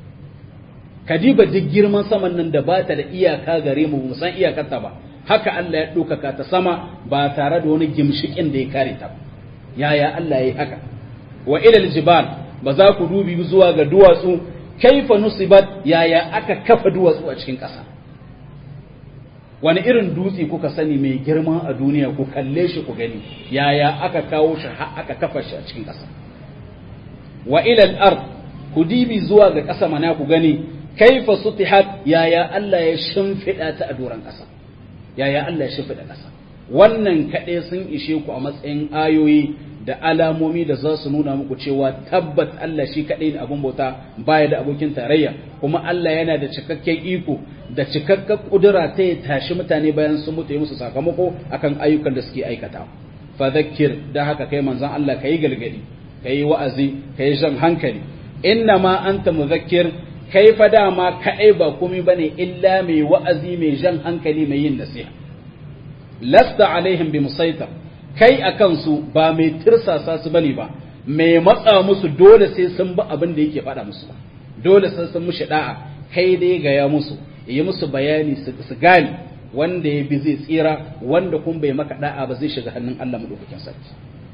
kadiba duk girman saman nan da ba ta da iyaka gare mu mu san iyakarta ba haka Allah ya ɗaukaka ta sama ba tare da wani gimshikin da ya kare ta yaya Allah ya yi haka wa ilal jibal ba za ku dubi zuwa ga duwatsu kaifa nusibat yaya aka kafa duwatsu a cikin ƙasa wani irin dutse kuka sani mai girma a duniya ku kalle shi ku gani yaya aka kawo shi aka kafa shi a cikin ƙasa wa ilal ard ku dibi zuwa ga ƙasa mana ku gani kaifa sutihat yaya Allah ya shimfiɗa ta a doron ƙasa yaya Allah ya shimfiɗa ƙasa wannan kaɗai sun ishe ku a matsayin ayoyi da alamomi da za su nuna muku cewa tabbat Allah shi kaɗai ne abin bauta baya da abokin tarayya kuma Allah yana da cikakken iko da cikakken ƙudura ta ya tashi mutane bayan sun mutu ya musu sakamako akan ayyukan da suke aikata fa zakkir da haka kai manzon Allah kai galgadi kai wa'azi kai jan hankali inna ma anta muzakkir kai fa dama kaɗai ba komai bane illa mai wa'azi mai jan hankali mai yin nasiha lasta alaihim bi musaitar kai a kansu ba mai tirsasa su bane ba mai matsa musu dole sai sun bi abin da yake faɗa musu ba dole sai sun mushi da'a kai dai gaya musu yi musu bayani su gane wanda ya bi zai tsira wanda kun bai maka da'a ba zai shiga hannun Allah madaukakin sarki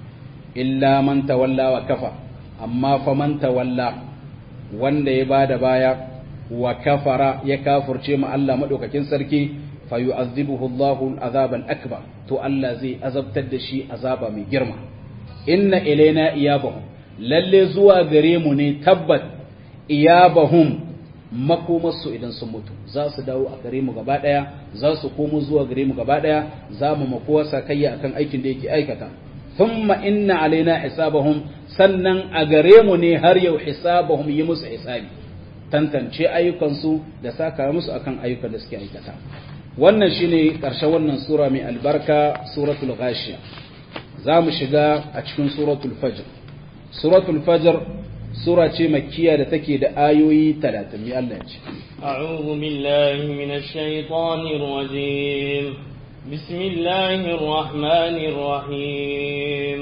illa man tawalla wa kafa amma fa man tawalla wanda ya bada baya wa kafara ya kafurce ma Allah madaukakin sarki fa yu'azzibuhu Allahu al akbar to Allah zai azabtar da shi azaba mai girma inna ilaina iyabahum lalle zuwa gare mu ne tabbat iyabahum makomarsu idan sun mutu za su dawo a gare mu gaba daya za su komo zuwa gare mu gaba daya za mu makowa sakayya akan aikin da yake aikata thumma inna alaina hisabahum sannan a gare mu ne har yau hisabahum yi musu hisabi tantance ayyukansu da saka musu akan ayyukan da suke aikata wannan shine ƙarshen wannan sura mai albarka suratul ghashiya za mu shiga a cikin suratul fajr suratul fajr sura ce makkiya da take da ayoyi 30 mai Allah ya ce أعوذ بالله من الشيطان الرجيم بسم الله الرحمن الرحيم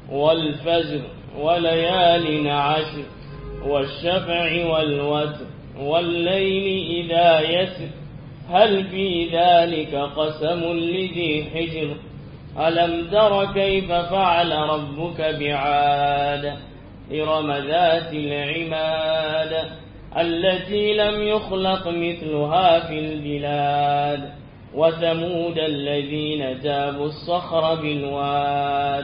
والفجر وليال عشر والشفع والوتر والليل إذا يسر هل في ذلك قسم لذي حجر ألم تر كيف فعل ربك بعاد إرم ذات العماد التي لم يخلق مثلها في البلاد وثمود الذين جابوا الصخر بالواد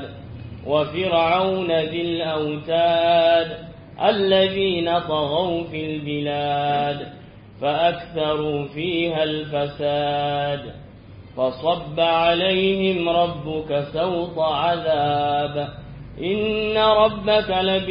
وفرعون ذي الأوتاد الذين طغوا في البلاد فأكثروا فيها الفساد فصب عليهم ربك سوط عذاب إن ربك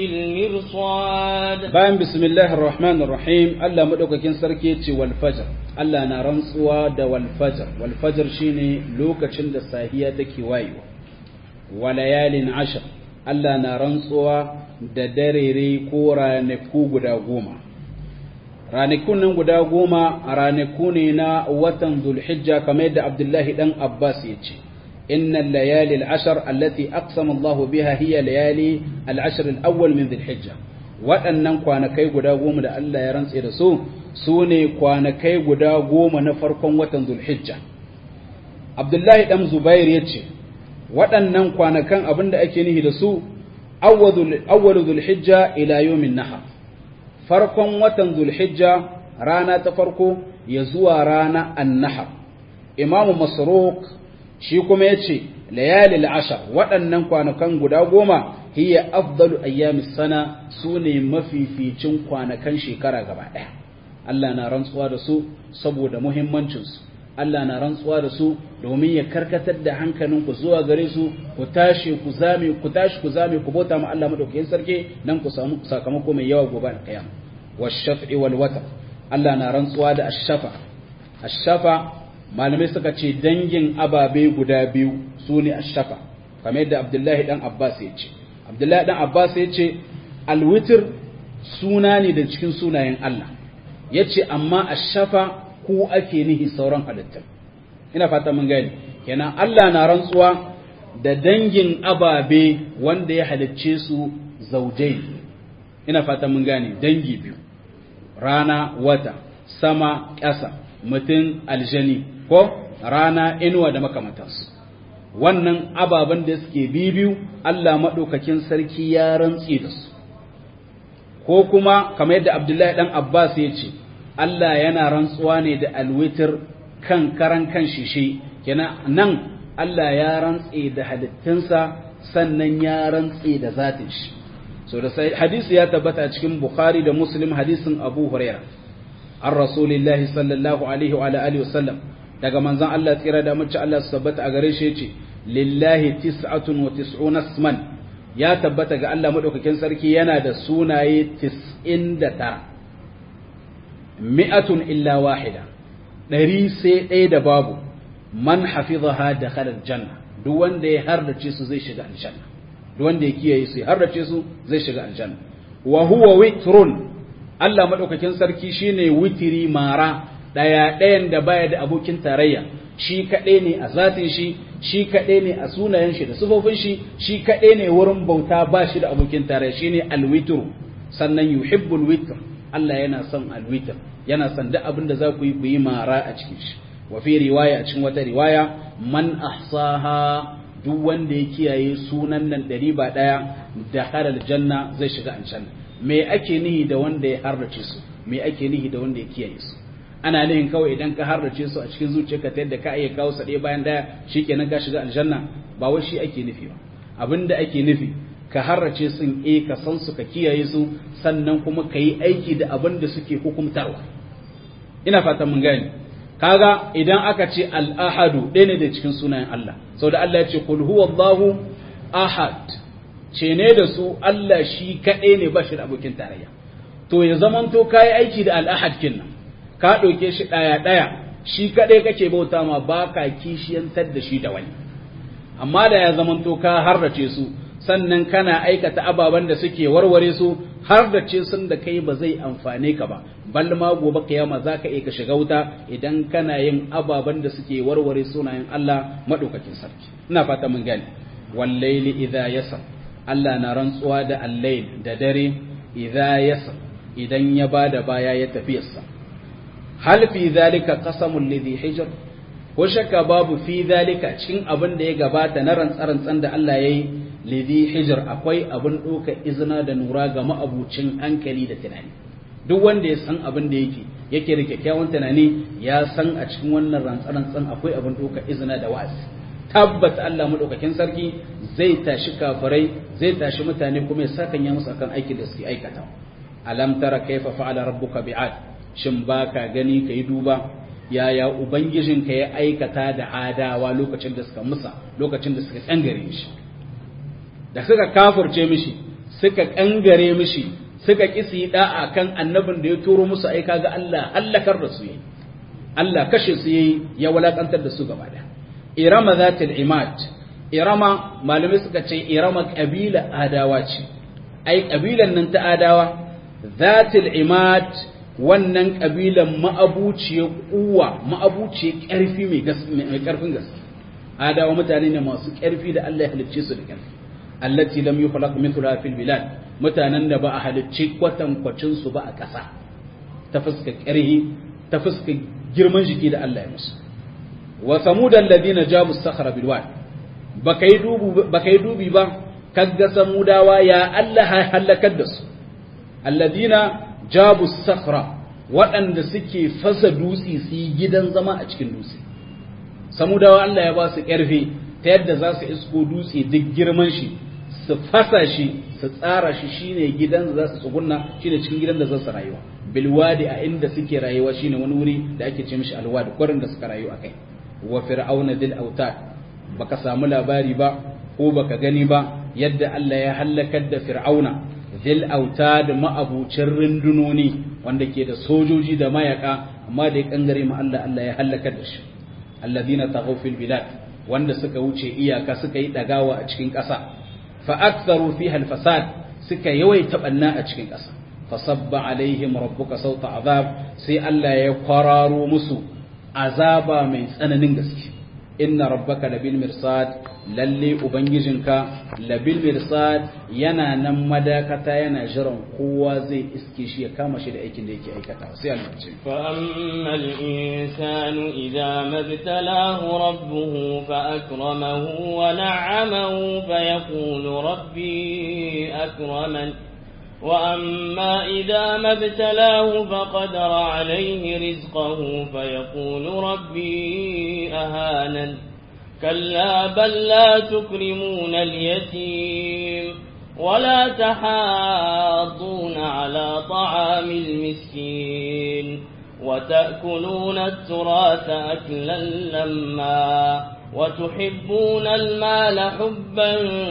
لبالمرصاد bayan bismillahir rahmanir rahim Allah madaukakin sarki yace wal fajr Allah na rantsuwa da wal fajr wal fajr shine lokacin da sahiya take wayewa walayalin ashar Allah na rantsuwa da darere ko ranaku guda goma ranakun nan guda goma ranaku ne na watan zulhijja kamar yadda Abdullahi dan Abbas ya ce إن الليالي العشر التي أقسم الله بها هي ليالي العشر الأول من ذي الحجة waɗannan kwanakai guda goma da Allah ya rantse da su su ne kwanakai guda goma na farkon watan zulhijja abdullahi ɗan zubair ya ce waɗannan kwanakan abin da ake nihi da su awwalu zulhijja ila yomin nahar farkon watan zulhijja rana ta farko ya zuwa rana annahar imamu masruq shi kuma ya ce layalil ashar waɗannan kwanakan guda goma hiya afdalu ayyamis sana su ne mafificin kwanakan shekara gaba ɗaya Allah na rantsuwa da su saboda muhimmancinsu Allah na rantsuwa da su domin ya karkatar da hankalinku zuwa gare su ku tashi ku zame ku tashi ku zame ku bauta ma Allah madaukakin sarki dan ku samu sakamako mai yawa gobe da kiyama wash-shaf'i wal watr Allah na rantsuwa da ash-shafa ash-shafa malamai suka ce dangin ababe guda biyu su ne ashafa kamar yadda abdullahi dan abbas ya ce abdullahi dan abbas ya ce alwitir suna ne da cikin sunayen allah ya ce amma ashafa ku ake nihi sauran halittar ina fata mun gani kenan allah na rantsuwa da dangin ababe wanda ya halicce su zaujai ina fata mun gane dangi biyu rana wata sama ƙasa mutum aljani ko rana inuwa da makamantansu wannan ababen da suke bibiyu Allah maɗaukakin sarki ya rantsi da su ko kuma kamar yadda Abdullahi ɗan Abbas ya ce Allah yana rantsuwa ne da alwitir kan karan kan shishe kenan nan Allah ya rantse da halittunsa sannan ya rantse da zatin shi so da sai hadisi ya tabbata cikin Bukhari da Muslim hadisin Abu Huraira an Rasulillahi sallallahu alaihi wa alihi wasallam daga manzon Allah tsira da mace Allah su tabbata a gare shi yace lillahi tis'atun wa tis'una isman ya tabbata ga Allah madaukakin sarki yana da sunaye 99 mi'atun illa wahida ɗari sai ɗaya da babu man hafizaha dakhala aljanna duk wanda ya hardace su zai shiga aljanna duk wanda ya kiyaye su ya hardace su zai shiga aljanna wa huwa witrun Allah madaukakin sarki shine witiri mara daya ɗayan da baya da abokin tarayya shi kaɗai ne a zatin shi shi kaɗai ne a sunayen shi da sifofin shi shi kaɗai ne wurin bauta ba shi da abokin tarayya shine alwitr sannan yuhibbul witr Allah yana son alwitr yana son duk abin da za ku yi ku yi mara a cikin shi wa fi riwaya a cikin wata riwaya man ahsaha duk wanda ya kiyaye sunan nan ɗari ba ɗaya da halal janna zai shiga aljanna me ake nihi da wanda ya harrace su me ake nihi da wanda ya kiyaye su ana nihin kawai idan ka harrace su a cikin zuciyarka ta yadda ka iya kawo su ɗaya bayan ɗaya shikenan ka shiga aljanna ba wai shi ake nufi ba abinda ake nufi ka harrace sun e ka san su ka kiyaye su sannan kuma ka yi aiki da abin da suke hukumtarwa ina fatan mun gane kaga idan aka ce al-ahadu ɗaya ne da cikin sunayen Allah sau da Allah ya ce kul huwallahu ahad ce ne da su Allah shi kaɗai ne ba shi da abokin tarayya to ya zamanto ka yi aiki da al-ahad kinnan ka ɗauke shi ɗaya ɗaya shi kaɗai kake bauta ma ba ka kishiyantar da shi da wani amma da ya zamanto ka harrace su sannan kana aikata ababen da suke warware su har da ce sun da kai ba zai amfane ka ba bal ma gobe kiyama za ka iya ka shiga wuta idan kana yin ababen da suke warware sunayen Allah madaukakin sarki ina fata mun gane wallaili idza yasar Allah na rantsuwa da al-layl da dare idza yasar idan ya bada baya ya tafiyarsa hal fi zalika qasamul ladhi hijr ko shakka babu fi zalika cikin abin da ya gabata na rantsarantsan da Allah yayi lidhi hijr akwai abin doka izina da nura ga ma'abucin hankali da tunani duk wanda ya san abin da yake yake da kyakkyawan tunani ya san a cikin wannan rantsarantsan akwai abin doka izina da wa'azi tabbata Allah madaukakin sarki zai tashi kafirai zai tashi mutane kuma ya saka ya musu akan aikin da suke aikata alam tara kaifa fa'ala rabbuka bi'ad shin baka gani kai duba yaya ubangijinka ya aikata da adawa lokacin da suka musa lokacin da suka kangare shi da suka kafurce mishi suka kangare mishi suka kisi da'a kan annabin da ya turo musu aika ga Allah hallakar da su yi Allah kashe su yi ya walakantar da su gaba da irama zatil imad irama malamai suka ce irama kabila adawa ce ai kabilan nan ta adawa zatil imad wannan kabilan ma'abuciyar kuwa ma'abuciyar ƙarfi mai ƙarfin gaske adawa mutane ne masu ƙarfi da Allah ya halicce su da ƙarfi allati lam yukhlaq mithluha fil bilad mutanen da ba a halicce kwatankwacin su ba a ƙasa ta fuska ƙarhi ta fuska girman jiki da Allah ya musu wa samud alladhina jabu sakhra bil wad baka yi dubu baka yi dubi ba kaga samudawa ya Allah ya halakar da su alladhina jabu sakhra waɗanda suke fasa dutse su yi gidan zama a cikin dutse samudawa Allah ya ba su ƙarfi ta yadda za su isko dutse duk girman shi su fasa shi su tsara shi shine gidan da za su tsugunna shine cikin gidan da za su rayuwa bilwadi a inda suke rayuwa shine wani wuri da ake ce mishi alwadi kwarin da suka rayu akai wa fir'auna dil autad baka samu labari ba ko baka gani ba yadda Allah ya halakar da fir'auna dil autad ma'abucin rundunoni wanda ke da sojoji da mayaka amma da ya kangare ma Allah Allah ya halakar da shi alladhina taghaw fil bilad wanda suka wuce iyaka suka yi dagawa a cikin ƙasa fa aktharu fiha al fasad suka yawaita banna a cikin ƙasa fasabba alaihim rabbuka sauta azab sai Allah ya kwararo musu azaba mai tsananin gaske inna rabbaka labil mirsad lalle ubangijinka labil mirsad yana nan madakata yana jiran kowa zai iske shi ya kama shi da aikin da yake aikata sai Allah ce fa ammal insanu idza mabtalahu rabbuhu fa akramahu wa na'amahu fa yaqulu rabbi akraman وأما إذا ما ابتلاه فقدر عليه رزقه فيقول ربي أهانا كلا بل لا تكرمون اليتيم ولا تحاضون على طعام المسكين وتأكلون التراث أكلا لما وتحبون المال حبا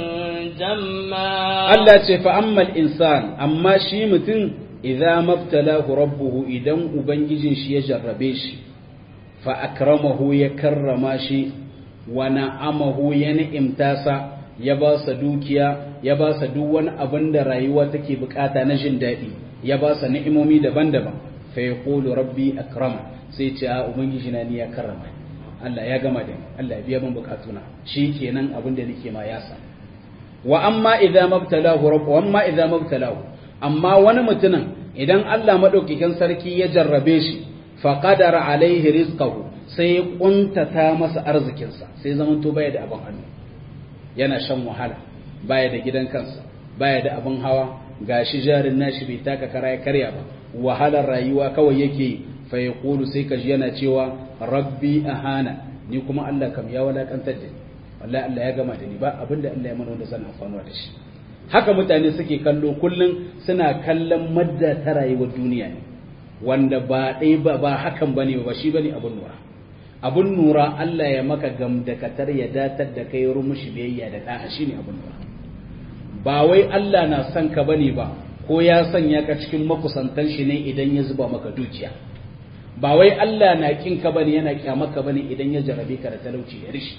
جما Allah ce fa ammal insan amma shi mutum idza mabtalahu rabbuhu idan ubangijin shi ya jarrabe shi fa akramahu ya karrama shi wa na'amahu ya ni'imta sa ya ba sa dukiya ya ba sa duk wani abin da rayuwa take bukata na jin daɗi ya ba sa ni'imomi daban-daban fa yaqulu rabbi akrama sai ce a ubangiji na ni ya karrama Allah ya gama da ni Allah ya biya min bukatuna shikenan abin da nake ma ya samu wa amma idza mabtalahu rabb wa amma idza mabtalahu amma wani mutumin idan Allah madaukakin sarki ya jarrabe shi fa qadara alaihi rizqahu sai ya kuntata masa arzikin sa sai zaman to baya da abin hannu yana shan wahala baya da gidan kansa baya da abin hawa gashi jarin nashi bai taka kara ya karya ba wahalar rayuwa kawai yake fa yaqulu sai kaji yana cewa rabbi ahana ni kuma Allah kam ya walakantar da ni wallahi Allah ya gama da ni ba abinda Allah ya mana wanda zan amfana da shi haka mutane suke kallo kullum suna kallon madda ta rayuwar duniya ne wanda ba ɗai ba ba hakan bane ba shi bane abun nura abun nura Allah ya maka gamdakatar ya datar da kai rumushi biyayya da da'a shine abun nura ba wai Allah na son ka bane ba ko ya sanya ka cikin makusantan shi ne idan ya zuba maka dukiya ba wai Allah na kin ka bane yana kyamaka bane idan ya jarabe ka da talauci da rishi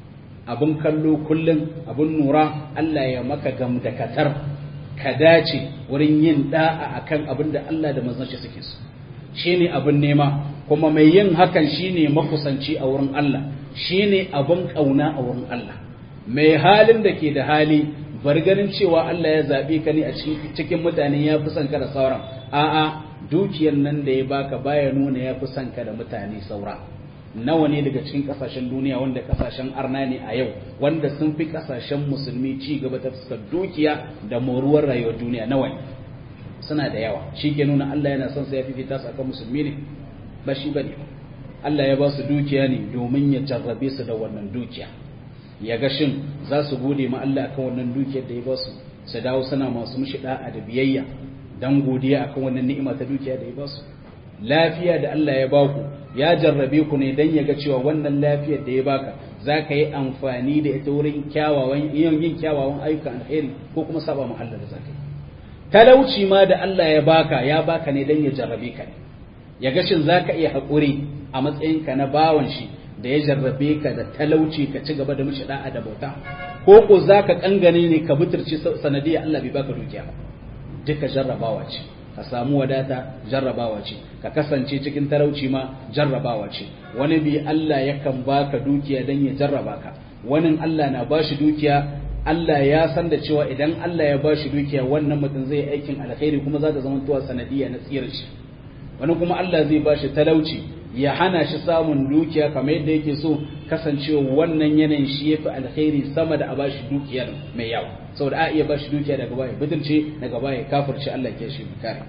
abun kallo kullum abun nura Allah ya maka gamdakatar ka dace wurin yin da'a akan abin da Allah da manzon shi suke so shine abun nema kuma mai yin hakan shine makusanci a wurin Allah shine abun kauna a wurin Allah mai halin da ke da hali bar ganin cewa Allah ya zabe ka ne a cikin mutane ya fi son ka da sauran a'a dukiyar nan da ya baka baya nuna ya fi son ka da mutane saura nawa ne daga cikin kasashen duniya wanda kasashen arna ne a yau wanda sun fi kasashen musulmi ci gaba ta fuskar dukiya da moruwar rayuwar duniya nawa ne suna da yawa shi ke nuna Allah yana son sai ya fifita su akan musulmi ne ba shi bane Allah ya ba su dukiya ne domin ya jarrabe su da wannan dukiya ya ga shin za su gode ma Allah akan wannan dukiyar da ya ba su su dawo suna masu mushi da'a da biyayya dan godiya akan wannan ni'ima ta dukiya da ya ba su lafiya da Allah ya baku ya jarrabe ku ne dan ya ga cewa wannan lafiyar da ya baka za ka yi amfani da ita wurin kyawawan yin kyawawan ayyukan alheri ko kuma saba ma Allah da zaka yi talauci ma da Allah ya baka ya baka ne dan ya jarrabe ka ne ya ga shin zaka iya haƙuri a matsayinka na bawan shi da ya jarrabe ka da talauci ka ci gaba da mishi da'a da bauta ko ko zaka kangane ne ka buturci sanadiyar Allah bai baka dukiya ba duka jarrabawa ce ka samu wadata jarrabawa ce ka kasance cikin talauci ma jarrabawa ce wani bi Allah yakan baka dukiya dan ya jarraba ka wani Allah na bashi dukiya Allah ya san da cewa idan Allah ya bashi dukiya wannan mutum zai aikin alkhairi kuma za ta zama tuwa sanadiyya na tsirar shi wani kuma Allah zai bashi talauci ya hana shi samun dukiya kamar yadda yake so kasancewa wannan yanayin shi yafi alkhairi sama da a bashi dukiyar mai yawa saboda a iya bashi dukiya daga baya butulce daga baya kafirce Allah ke shi kare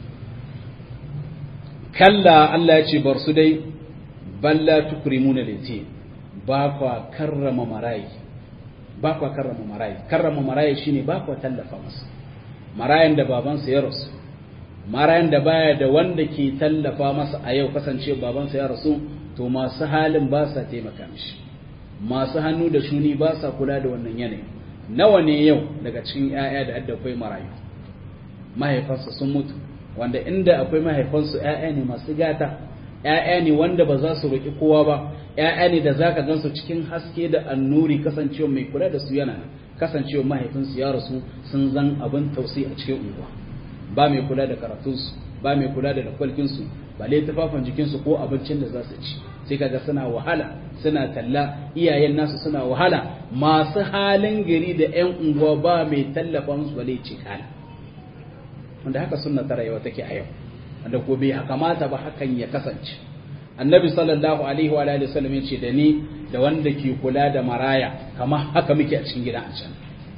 kalla Allah ya ce bar su dai balla tukrimuna lati ba kwa karrama marayi ba kwa karrama marayi karrama marayi shine ba kwa tallafa masa marayan da babansa ya rasu marayan da baya da wanda ke tallafa masa a yau kasance babansa ya rasu to masu halin ba sa taimaka mishi masu hannu da shuni ba sa kula da wannan yanayi nawa ne yau daga cikin 'ya'ya da adda akwai marayu mahaifansa sun mutu wanda inda akwai mahaifansu 'ya'ya ne masu gata 'ya'ya ne wanda ba za su roƙi kowa ba 'ya'ya ne da zaka gansu cikin haske da annuri kasancewa mai kula da su yana kasancewa mahaifinsu ya rasu sun zan abin tausayi a cikin unguwa ba mai kula da karatunsu ba mai kula da dakwalkinsu ba lai tufafin jikinsu ko abincin da za su ci sai kaga suna wahala suna talla iyayen nasu suna wahala masu halin gari da 'yan unguwa ba mai tallafa musu bale ce kana wanda haka sunna ta rayuwa take a yau wanda ko bai kamata ba hakan ya kasance annabi sallallahu alaihi wa alihi wasallam yace da ni da wanda ke kula da maraya kamar haka muke a cikin gidan can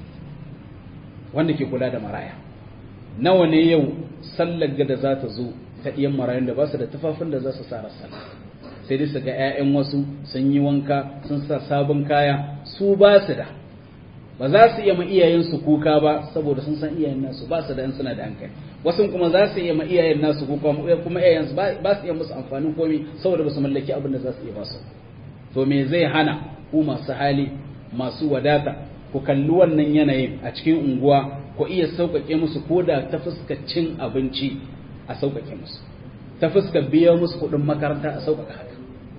wanda ke kula da maraya nawa ne yau sallar da za ta zo ta ɗiyan marayun da ba su da tufafin da za su sa sallah sai dai su ga 'ya'yan wasu sun yi wanka sun sa sabon kaya su ba su da ba za su iya ma iyayensu kuka ba saboda sun san iyayen nasu ba su da suna da hankali wasu kuma za su iya ma iyayen nasu kuka kuma iyayensu ba su iya musu amfanin komi saboda ba su mallaki abin da za su iya ba su to me zai hana ku masu hali masu wadata ku kalli wannan yanayin a cikin unguwa ku iya sauƙaƙe musu ko da ta fuskar cin abinci a sauƙaƙe musu ta fuskar biya musu kuɗin makaranta a sauƙaƙa haka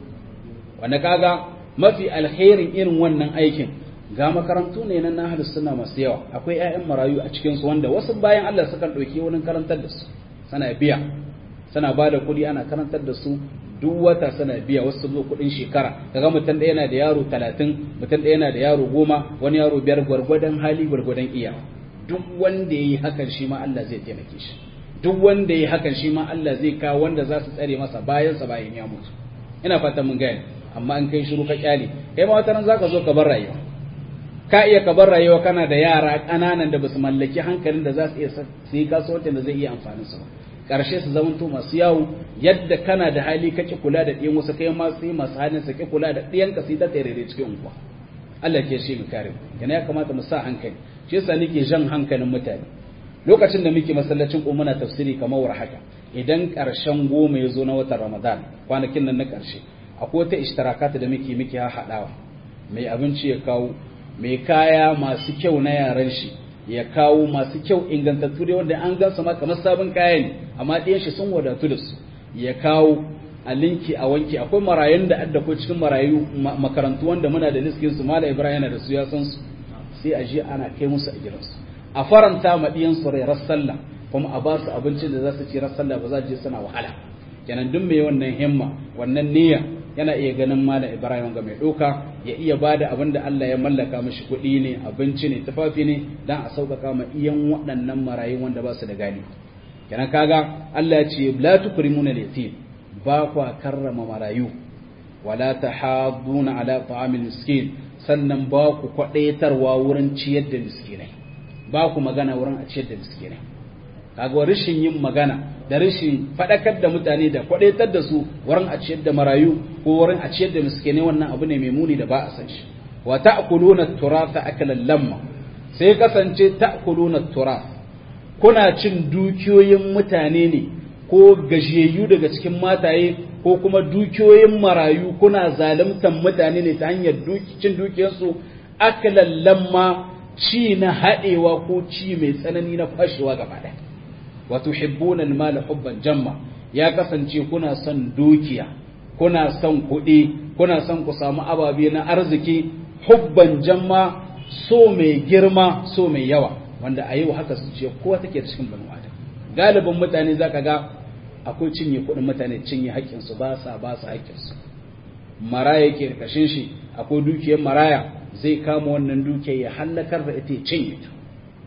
wanda kaga mafi alherin irin wannan aikin ga makarantu ne na nahar suna masu yawa akwai 'ya'yan marayu a cikinsu wanda wasu bayan Allah sukan ɗauki wurin karantar da su sana biya sana ba da kuɗi ana karantar da su duk wata sana biya wasu zo kuɗin shekara kaga mutum ɗaya yana da yaro talatin mutum ɗaya yana da yaro goma wani yaro biyar gwargwadon hali gwargwadon iya duk wanda ya yi hakan shi ma Allah zai taimake shi duk wanda ya yi hakan shi ma Allah zai kawo wanda za su tsare masa bayansa bayan ya mutu ina fatan mun gane amma in kai shiru ka kyale kai ma wata ran zaka zo ka bar rayuwa ka iya ka bar rayuwa kana da yara ƙananan da basu mallaki hankalin da za su iya su yi kasuwancin da zai iya amfanin su ba ƙarshe su zamanto masu yawo yadda kana da hali kake kula da ɗiyan wasu kai ma sai masu halin su ke kula da ɗiyan ka sai ta tsere cikin unguwa Allah ke shi mu kare yana ya kamata mu sa hankali shi yasa nake jan hankalin mutane lokacin da muke masallacin ko muna tafsiri kamar war haka idan ƙarshen goma ya zo na watan Ramadan kwanakin nan na ƙarshe akwai wata ishtirakata da muke muke haɗawa mai abinci ya kawo mai kaya masu kyau na yaran shi ya kawo masu kyau ingantattu dai wanda an gansu ma kamar sabon kaya ne amma ɗiyan shi sun wadatu da su ya kawo a linki a wanki akwai marayun da adda ko cikin marayu makarantu wanda muna da liskin su mala ibrahim yana da su ya san su sai a je ana kai musu a gidansu a faranta ma ɗiyan su rai sallah kuma a ba su abincin da za su ci sallah ba za su je suna wahala kenan duk mai wannan himma wannan niyya yana iya ganin malam Ibrahim ga mai doka ya iya bada abin da Allah ya mallaka mishi kuɗi ne abinci ne tufafi ne dan a sauƙaƙa ma iyan waɗannan marayun wanda ba su da gani kenan kaga Allah ya ce la tukrimuna al-yatim ba kwa karrama marayu wala tahadduna ala ta'amil miskin sannan ba ku kwadaitarwa wurin ciyar da miskinai ba ku magana wurin a ciyar da miskinai kaga rashin yin magana da rashin faɗakar da mutane da kwaɗaitar da su wurin a ciyar da marayu ko wurin a ciyar da miskene wannan abu ne mai muni da ba a san shi wa ta'kuluna turatha akalan lamma sai kasance ta'kuluna turath kuna cin dukiyoyin mutane ne ko gajiyayyu daga cikin mataye ko kuma dukiyoyin marayu kuna zaluntan mutane ne ta hanyar cin dukiyarsu akalan lamma ci na haɗewa ko ci mai tsanani na fashewa gaba ɗaya wa tuhibbuna al-mala hubban jamma ya kasance kuna son dukiya kuna son kuɗi kuna son ku samu ababe na arziki hubban jamma so mai girma so mai yawa wanda a yau haka su ce kowa take cikin banu adam galibin mutane zaka ga akwai cinye kuɗin mutane cinye haƙƙin su ba sa ba su haƙƙin su maraya yake kashin shi akwai dukiyar maraya zai kama wannan dukiyar ya hallakar da ita cinye ta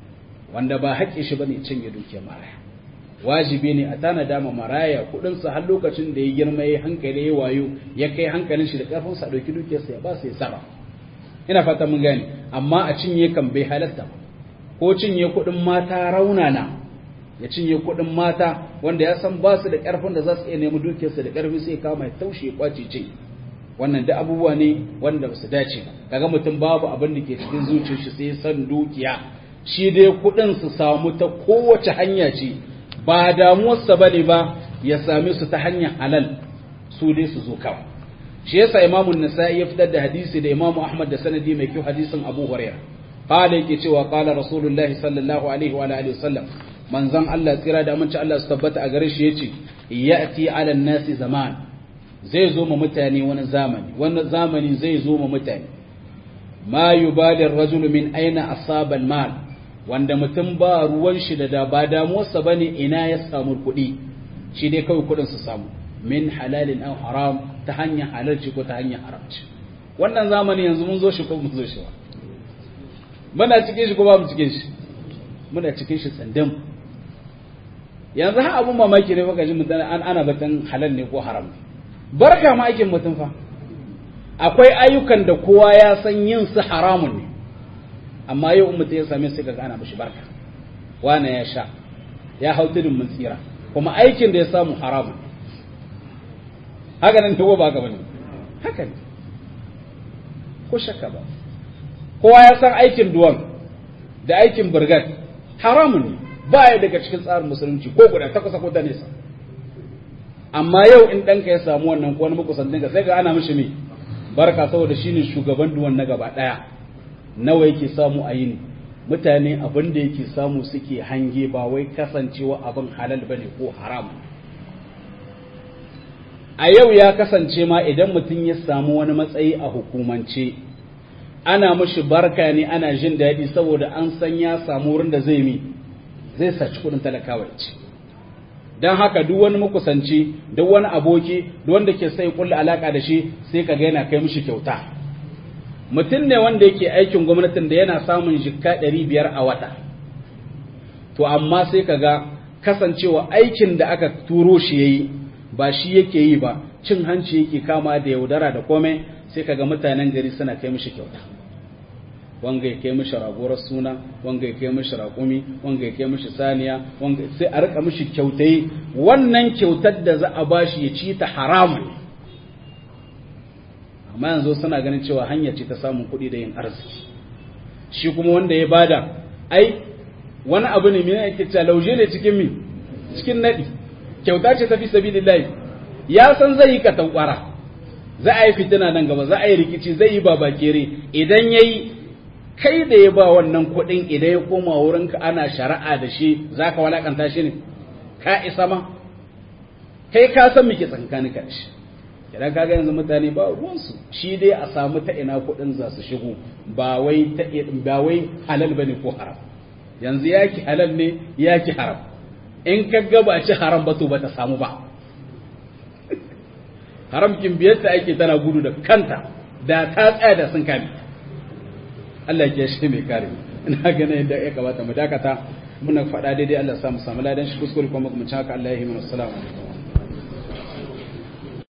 wanda ba haƙƙin shi bane cinye dukiyar maraya wajibi ne a tana dama maraya kudinsa har lokacin da ya girma ya hankali ya wayo ya kai hankalin shi da karfin sa dauki dukiyarsa ya ba su ya saba ina fata mun gane amma a cinye kan bai halatta ko cinye kudin mata raunana ya cinye kudin mata wanda ya san ba su da karfin da za su iya nemi dukiyarsa da karfi sai kama ya taushe ya kwace ce wannan da abubuwa ne wanda ba su dace ba kaga mutum babu abin da ke cikin zuciyar shi sai san dukiya shi dai kudin su samu ta kowace hanya ce ba damuwarsa ba ne ba ya same su ta hanyar halal su dai su zo kawai shi yasa imamu nasa'i ya fitar da hadisi da imamu ahmad da sanadi mai kyau hadisin abu hurairah qala yake cewa qala rasulullahi sallallahu alaihi wa alihi wasallam manzon Allah tsira da aminci Allah su tabbata a gare shi yace ya'ti ala nasi zaman zai zo ma mutane wani zamani wani zamani zai zo ma mutane ma yubali ar-rajulu min aina asaba al-mal wanda mutum ba ruwan shi da ba damuwarsa ba ne ina ya samu kuɗi shi dai kawai kuɗin su samu min halalin an haram ta hanyar halarci ko ta hanyar haramci wannan zamani yanzu mun zo shi ko mun zo shi ba muna cikin shi ko ba mu cikin shi muna cikin shi tsandan yanzu ha abun mamaki ne baka ji mutane an ana batun halal ne ko haram barka ma aikin mutum fa akwai ayyukan da kowa ya san yin su haramun ne amma yau mutum ya same su kaga ana mishi barka wane ya sha ya hau tudun mun tsira kuma aikin da ya samu haramun haka nan tawo ba ka bane haka ne ko shakka ba kowa ya san aikin duwan da aikin burgat haramun ne ba ya daga cikin tsarin musulunci ko guda ta kusa ko ta nesa amma yau in ɗanka ya samu wannan ko wani makusantin ka sai ga ana mishi ne barka saboda shine shugaban duwan na gaba ɗaya nawa yake samu a yini mutane abin da yake samu suke hange ba wai kasancewa abin halal bane ko haram a yau ya kasance ma idan mutum ya samu wani matsayi a hukumance ana mishi barka ne ana jin daɗi saboda an san ya samu wurin da zai mi zai saci kuɗin talakawa ce don haka duk wani makusanci duk wani aboki duk wanda ke sai kulla alaka da shi sai ka ga yana kai mishi kyauta mutum ne wanda yake aikin gwamnatin da yana samun jikka ɗari biyar a wata to amma sai ka ga kasancewa aikin da aka turo shi ya yi ba shi yake yi ba cin hanci yake kama da yaudara da komai sai ka ga mutanen gari suna kai mishi kyauta wanga ya kai mishi ragorar suna wanga ya kai mishi raƙumi wanga ya kai mishi saniya wanga sai a rika mishi kyautai wannan kyautar da za a bashi ya ci ta haramun amma yanzu suna ganin cewa hanya ce ta samun kuɗi da yin arziki shi kuma wanda ya bada ai wani abu ne mai ake cewa lauje ne cikin mi cikin naɗi kyauta ce ta fi sabilillahi ya san zai yi katankwara za a yi fitina nan gaba za a yi rikici zai yi babakere idan ya yi kai da ya ba wannan kuɗin idan ya koma wurinka ana shari'a da shi za ka walakanta shi ne ka isa ma kai ka san muke tsankani ka shi idan ka ga yanzu mutane ba ruwansu shi dai a samu ta ina kuɗin za su shigo ba wai ta ba wai halal bane ko haram yanzu yaki halal ne yaki haram in ka ga ba ci haram ba to ba ta samu ba haram kin biyarta ake tana gudu da kanta da ta tsaya da sun kame Allah ya shi mai kare ina ganin yadda ya kamata mu dakata muna faɗa daidai Allah ya samu samu ladan shi kuskure kuma mu ci haka Allah ya yi mana assalamu alaikum